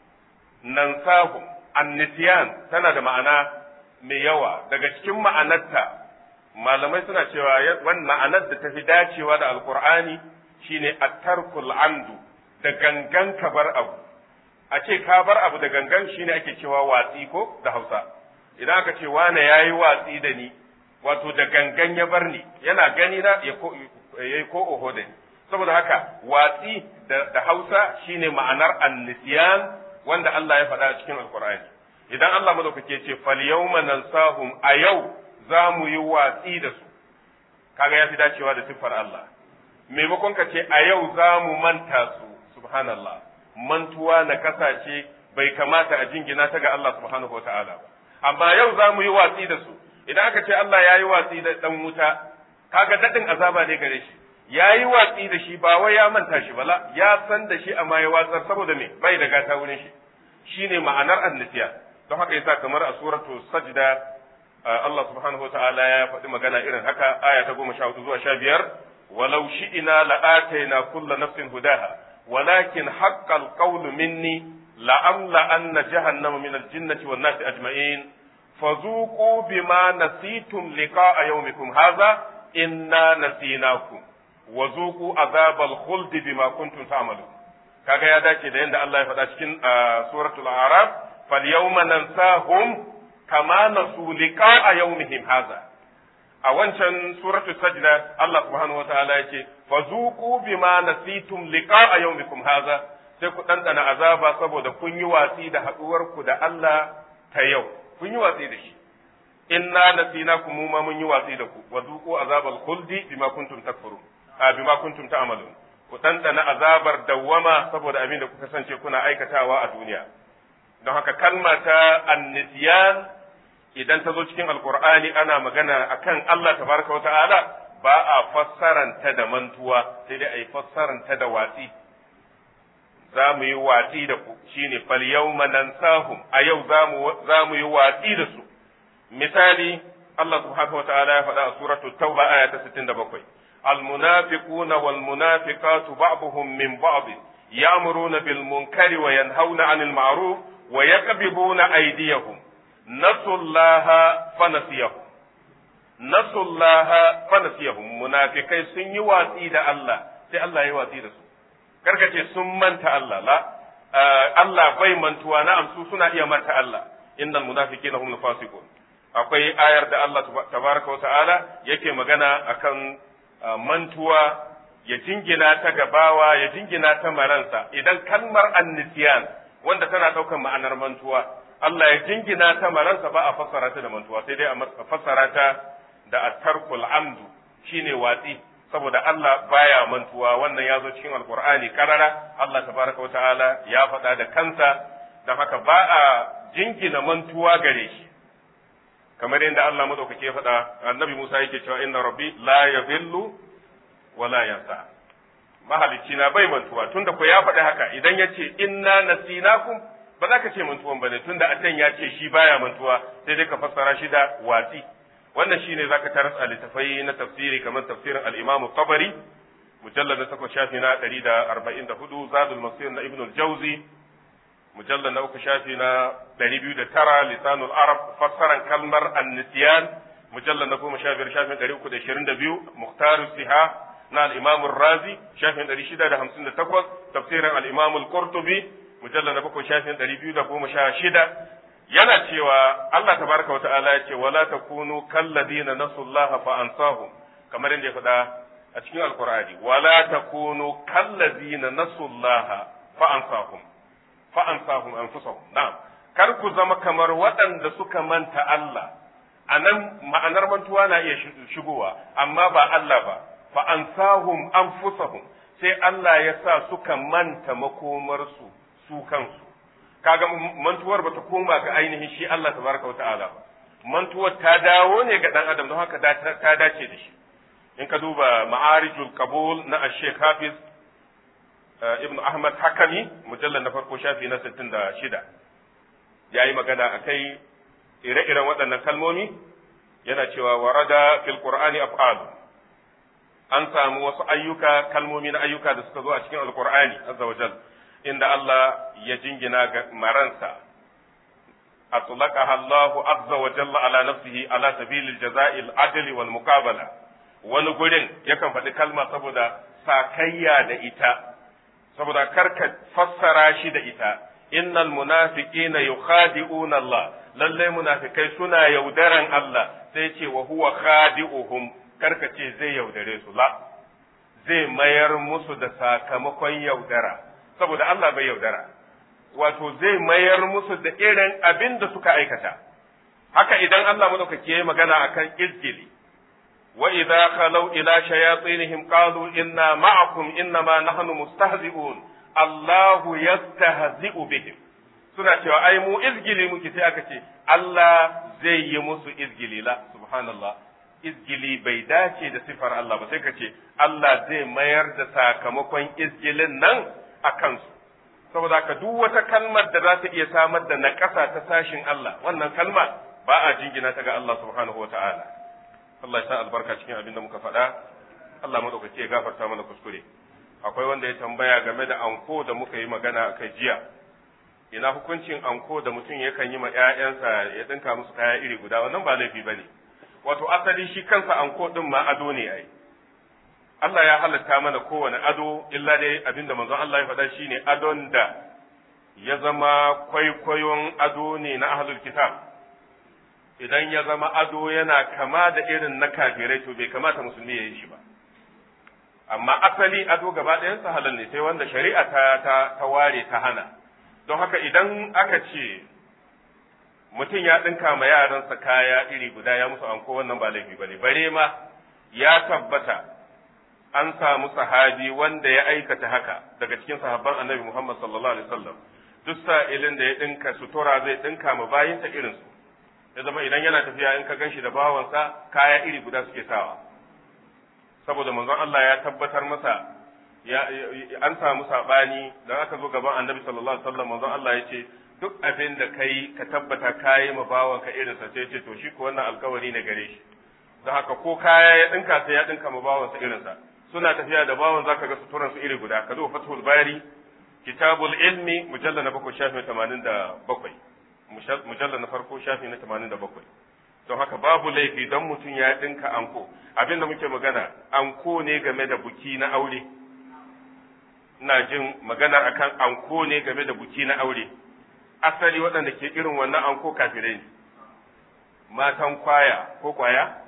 nan sahum annisiyan tana da ma'ana mai yawa daga cikin ma'anarta malamai suna cewa wannan ma'anar da ta fi dacewa da alkur'ani shine at-tarkul amdu da gangan ka bar abu a ce ka bar abu da gangan shine ake cewa watsi ko da Hausa idan aka ce wane yayi watsi da ni wato da gangan ya bar ni yana gani na ya ko yayi ko oho da ni saboda haka watsi da, da Hausa shine ma'anar annisiyan wanda Allah ya faɗa a cikin Alkur'ani idan Allah madaukake ce fal yawma nansahum a yau za mu yi watsi da su kaga ya fi dacewa da siffar Allah maimakon ka ce a yau za mu manta su subhanallah mantuwa na kasace bai kamata a jingina ta ga Allah subhanahu wa ta'ala ba amma yau za mu yi watsi da su idan aka ce Allah ya yi watsi da ɗan wuta kaga daɗin azaba ne gare shi ya yi watsi da shi ba wai ya manta shi bala ya san da shi amma ya watsar saboda me bai da gata wurin shi shine ma'anar annisiya don haka yasa kamar a suratu sajda Allah subhanahu wa ta'ala ya faɗi magana irin haka aya ta goma sha hudu zuwa sha biyar walau shi'ina la'ataina kulla nafsin hudaha walakin haqqal qawlu minni la'amla anna jahannama min al-jinnati wan nasi ajma'in فذوقوا بما نسيتم لقاء يومكم هذا إنا نسيناكم وذوقوا عذاب الخلد بما كنتم تعملون kaga ya dace da yadda Allah ya faɗa cikin suratul araf fal yawma nansahum kama nasu liqa'a yawmihim hadha a wancan suratul sajda Allah subhanahu wataala ya ce fazuqu bima nasitum liqa'a yawmikum hadha sai ku ɗanɗana azaba saboda kun yi watsi da haɗuwarku da Allah ta yau kun yi watsi da shi inna nasinakum mu ma mun yi watsi da ku wa duqu azabal khuldi bima kuntum takfurun a bima kuntum ta'malun ku ɗanɗana azabar dawwama saboda abin da kuka sance kuna aikatawa a duniya don haka kalma ta annisiyan idan ta zo cikin alkur'ani ana magana akan Allah tabaraka wa ta'ala ba a fassaranta da mantuwa sai dai a yi fassaranta da watsi za mu yi watsi da ku shine fal yawma nansahum a yau za mu yi watsi da su misali Allah subhanahu wa ta'ala ya faɗa a suratul tauba aya ta 67 المنافقون والمنافقات بعضهم من بعض يأمرون بالمنكر وينهون عن المعروف ويقبضون أيديهم نسوا الله فنسيهم نسوا الله فنسيهم منافقai sun yi watsi da Allah sai Allah ya watsi da su karkace sun manta Allah la Allah bai mantuwa na amsu suna iya manta Allah innal munafiqina hum fasiqun akwai ayar da Allah tabaraka wa ta'ala yake magana akan mantuwa ya jingina ta gabawa ya jingina ta maransa idan kalmar annisiyan wanda tana ɗaukar ma'anar mantuwa Allah ya jingina ta maransa ba a fassara ta da mantuwa sai dai a fassara ta da at-tarkul amdu shine watsi saboda Allah baya mantuwa wannan ya zo cikin alqur'ani karara Allah tabaraka wa ta'ala ya faɗa da kansa don haka ba a jingina mantuwa gare shi kamar yadda Allah madaukake ya faɗa annabi Musa yake cewa inna rabbi la yadhillu wa la yansa mahalicci na bai mantuwa tunda ko ya faɗi haka idan ya ce inna nasinakum ba za ka ce mantuwan bane tunda a can ya ce shi baya mantuwa sai dai ka fassara shi da watsi wannan shine zaka taras a littafai na tafsiri kamar tafsirin al-Imam Tabari mujallad na 8 shafi na 144 Zadul Masir na Ibn al-Jawzi mujallad na uku shafi na ɗari biyu da tara lisanul arab fassaran kalmar annisiyan mujallad na goma sha biyar shafin ɗari uku da ishirin da biyu muhtar siha na al'imamun razi shafin ɗari shida da hamsin da takwas tafsirin al'imamun qurtubi mujallad na bakwai shafin ɗari biyu da goma sha shida yana cewa Allah tabaraka wa ta'ala ya ce wala takunu kalladina nasullaha fa ansahum kamar yadda ya faɗa a cikin alqur'ani wala takunu kalladina nasullaha fa ansahum fa'ansahum anfusahum na'am kar ku zama kamar waɗanda suka manta Allah a nan ma'anar mantuwa na iya shigowa amma ba Allah ba fa'ansahum anfusahum sai Allah ya sa suka manta makomarsu su kansu kaga mantuwar bata koma ga ainihin shi Allah tabaraka wata'ala ba mantuwar ta dawo ne ga dan adam don haka ta dace da shi in ka duba ma'arijul qabul na ash-shaykh hafiz ibn Ahmad Hakami mujallar na farko shafi na sittin da shida ya yi magana a kai ire-iren waɗannan kalmomi yana cewa warada fil qur'ani af'al an samu wasu ayyuka kalmomi na ayyuka da suka zo a cikin alqur'ani azza wa jal inda Allah ya jingina ga maransa atlaqaha Allah azza wa jalla ala nafsihi ala sabilil jaza'il adli wal muqabala wani gurin yakan faɗi kalma saboda sakayya da ita saboda karka fassara shi da ita innal munafiqina yukhadi'una Allah lalle munafikai suna yaudaran Allah sai ce wa huwa khadi'uhum karka ce zai yaudare su la zai mayar musu da sakamakon yaudara saboda Allah bai yaudara wato zai mayar musu da irin abin da suka aikata haka idan Allah madaukake ya magana akan izgili وإذا خلوا إلى شياطينهم قالوا إنا معكم إنما نحن مستهزئون الله يستهزئ بهم suna cewa ai mu izgili muke sai aka ce Allah zai yi musu izgili la subhanallah izgili bai dace da sifar Allah ba sai ka ce Allah zai mayar da sakamakon izgilin nan a kansu saboda ka duk wata kalmar da za ta iya samar da naƙasa ta sashin Allah wannan kalma ba a jingina ta ga Allah subhanahu wa ta'ala Allah ya sa albarka cikin abin da muka faɗa Allah madaukaki ya gafarta mana kuskure akwai wanda ya tambaya game da anko da muka yi magana a kai jiya ina hukuncin anko da mutum yakan yi ma ƴaƴansa ya dinka musu kaya iri guda wannan ba laifi bane wato asali shi kansa anko din ma ado ne ai Allah ya halatta mana kowane ado illa dai abinda manzon Allah ya faɗa shine adon da ya zama kwaikwayon ado ne na ahlul kitab idan ya zama ado yana kama da irin na kafirai to bai kamata musulmi ya yi shi ba amma asali ado gaba ɗayansa halal ne sai wanda shari'a ta ta, ta ware ta hana don haka idan aka ce mutum ya ɗinka ma yaransa kaya iri guda ya musu anko wannan ba laifi bane bare ma ya tabbata an samu sahabi wanda ya aikata haka daga cikin sahabban annabi Muhammad sallallahu alaihi wasallam duk sa'ilin da ya ɗinka sutura zai ɗinka ma bayinsa irinsu ya zama idan yana tafiya in ka gan shi da bawansa kaya iri guda suke sawa saboda manzon Allah ya tabbatar masa ya an samu sabani da aka zo gaban annabi sallallahu alaihi wasallam manzon Allah ya ce duk abin da kai ka tabbata kayi ma bawanka irinsa sai ce to shi ko wannan alkawari ne gare shi don haka ko kaya ya dinka sai ya dinka ma bawansa irinsa suna tafiya da bawan zaka ga suturan su iri guda ka zo fathul bari kitabul ilmi mujallal na bakwai shafi tamanin da bakwai mujallal na farko shafi na tamanin da bakwai don haka babu laifi don mutum ya dinka anko abinda muke magana anko ne game da buki na aure ina jin magana akan anko ne game da buki na aure asali waɗanda ke irin wannan anko kafirai ne matan kwaya ko kwaya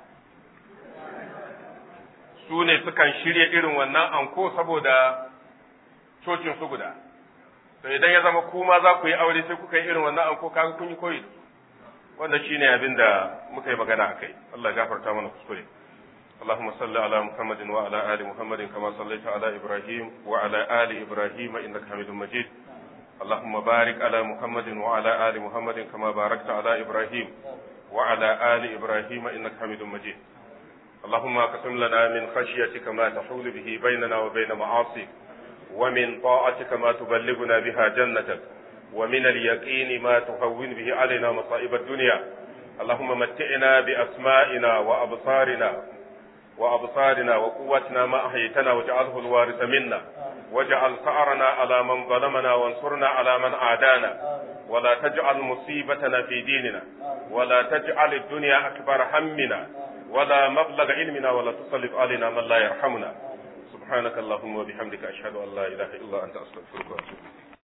su ne sukan shirya irin wannan anko saboda cocin su guda to idan ya zama kuma za ku yi aure sai kuka yi irin wannan anko kaga kun yi koyi wanda shine abin da muka yi magana a kai Allah ya gafarta mana kuskure اللهم صل على محمد وعلى آل محمد كما صليت على إبراهيم وعلى آل إبراهيم إنك حميد مجيد اللهم بارك على محمد وعلى آل محمد كما باركت على إبراهيم وعلى آل إبراهيم إنك حميد مجيد اللهم اقسم لنا من خشيتك ما تحول به بيننا وبين معاصيك ومن طاعتك ما تبلغنا بها جنتك ومن اليقين ما تهون به علينا مصائب الدنيا اللهم متعنا بأسمائنا وأبصارنا وأبصارنا وقوتنا ما أحيتنا واجعله الوارث منا واجعل ثأرنا على من ظلمنا وانصرنا على من عادانا ولا تجعل مصيبتنا في ديننا ولا تجعل الدنيا أكبر همنا ولا مبلغ علمنا ولا تسلط علينا من لا يرحمنا سبحانك اللهم وبحمدك أشهد أن لا إله إلا أنت أستغفرك وأتوب